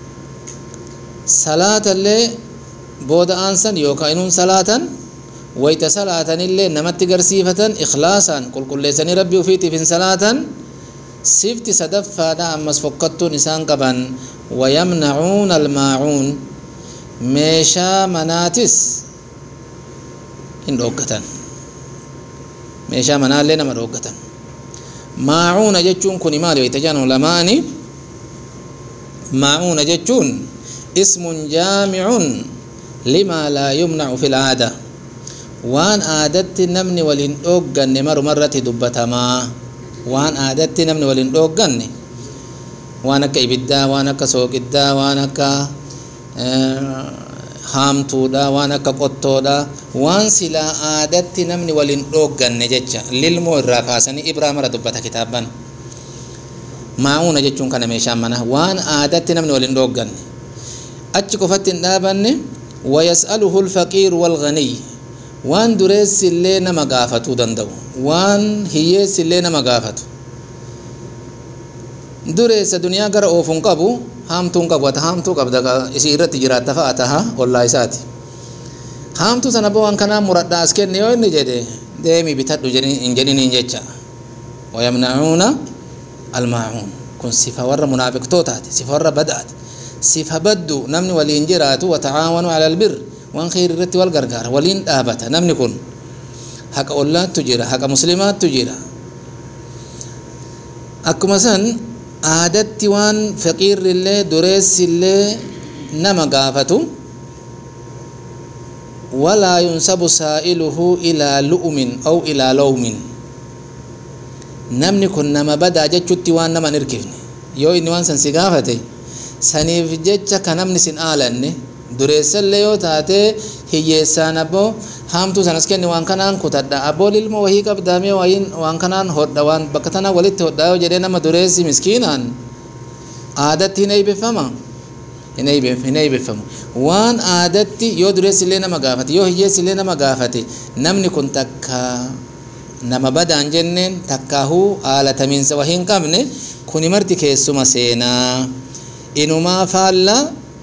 salaatallee booda aansan yookaan inuun salaatan wayta salaatanillee namatti garsiifatan ikhlaasaan qulqulleessanii rabbii ufiitiif hin salaatan sifti sadaffaadha ammas fokkattuun isaan qaban wayamnacuuna almaacuun meeshaa manaatis hin dhooggatan meeshaa manaallee nama dhooggatan maacuuna jechuun kun maali wayta jedhan ulamaani maacuuna jechuun ismun jaamicun limaa laa yumnacu fi lcaada waan aadatti namni waliin dhoogganne marumarratti dubbatamaa waan aadatti namni waliin dhoogganne waan akka ibiddaa waan akka sooqiddaa waan akka haamtuudha waan akka qottoodha waan silaa aadatti namni waliin dhoogganne jecha lilmoo irraa kaasanii ibraa mara dubbata kitaabban maa'uuna jechuun kana meeshaan mana waan aadatti namni waliin dhoogganne achi qofatti hin dhaabanne wayas'aluhu alfaqiiru walganiy waan dureessillee nama gaafatuu danda'u waan hiyyeessillee nama gaafatu dureessa duniyaa gara oofuun qabu haamtuun qabu ata haamtuu qabda isii irratti jiraatta fa'a taha ollaa isaati haamtuu sana boo waan kanaa muradhaa as kenne yoo inni jedhe deemii bitadhu hin jedhiniin jecha wayamnacuuna almaacuun kun sifa warra munaafiqtootaati sifa warra badaati sifa baddu namni waliin jiraatu watacaawanuu cala albir waan kheyri irratti wal gargaara waliin dhaabata namni kun haqa ollaattu jira haqa muslimaattu jira akkuma san aadatti waan faqiirrillee dureessillee nama gaafatu walaa yunsabu saa'iluhu ilaa lu'umin aw ilaa lawmin namni kun nama badaa jechutti waan nama hin hirkifne yoo inni waan san si gaafate saniif jecha ka namni sin aalanne dureessallee yoo taate hiyyeessaan abboo haamtuu sanas kenni waan kanaan kutadha abboo ilmoo wahii qabdaamee wayiin waan kanaan hodha waan bakka tanaa walitti hodhaa yoo jedhee nama dureessi miskiinaan aadatti hin eeybeffama hin eeybeffamu waan aadatti yoo dureessillee nama gaafate yoo hiyyeessillee nama gaafate namni kun takka nama badaan jenneen takkaahuu haala tamiinsa wahii hin qabne kuni marti keessuma seenaa inumaa faallaa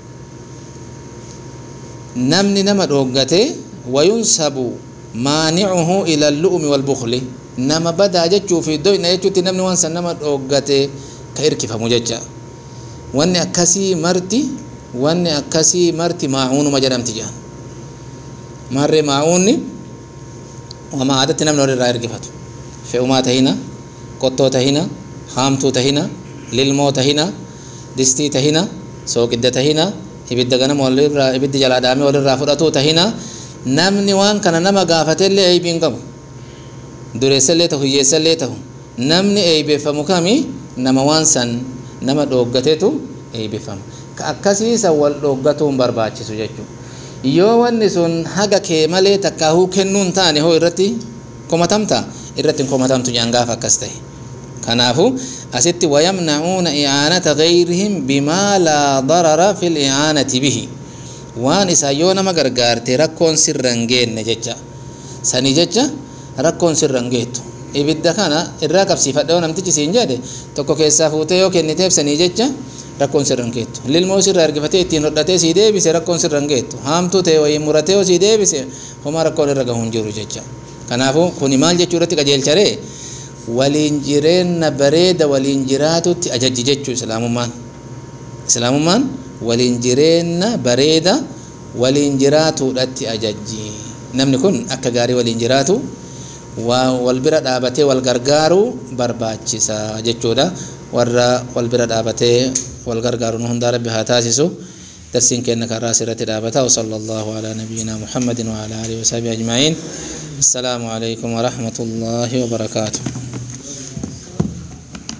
namni nama dhooggate wayunsabu maanicuhu ila allu'umi walbukli nama badaa jechuu fi doyna jechuutti namni waan san nama dhooggate ka irkifamu jecha wanni akkasii marti wanni akkasii marti maacuunuma jedhamti jedhan marree maacuunni wama aadatti namni walirraa irkifatu fe'umaa tahina qottoo tahina haamtuu tahina lilmoo tahina distii tahina sooqidda tahina ibidda ganama walirraa ibiddi jalaa dhaamee walirraa fudhatuu tahina namni waan kana nama gaafatellee eeybiin qabu dureessallee tahu hiyyeessallee tahu namni eeybeeffamu kami nama waan san nama dhooggatetu eeybeeffama ka akkasiisa wal dhooggatuun barbaachisu jechuudha yoo wanni sun haga kee malee takkaahuu kennuun taane hoo irratti komatamta irratti hin komatamtu jaan gaafa akkas ta'e kanaafu asitti wayamnacuuna i'aanata gayrihim bimaa laa darara fi li'aanati bihi waan isaa yoo nama gargaarte rakkoon sirra hin geenne jecha sanii jecha rakkoon sirra hin geettu ibidda kana irraa qabsiifadhe yoo namtichi siin jedhe tokko keessaa fuutee yoo kenniteef sanii jecha rakkoon sirra hin geettu lilmoo sirra ergifatee ittiin hodhatee sii deebise rakkoon sirra hin geettu haamtuu ta'e wayii muratee yoo sii deebise homaa rakkoon irra gahu hin jiru jecha kanaafuu kuni maal jechuu irratti qajeelcharee waliin jireenya bareeda waliin jiraatutti ajajji jechuu islaamummaan islaamummaan waliin jireenya bareeda waliin jiraatuudhatti ajajji namni kun akka gaarii waliin jiraatu wal bira dhaabatee wal gargaaruu barbaachisa jechuudha warra wal bira dhaabatee wal gargaaru nu hundaa rabbi haa taasisu درسين كأنك الراس رتي وصلى الله على نبينا محمد وعلى آله وصحبه أجمعين السلام عليكم ورحمة الله وبركاته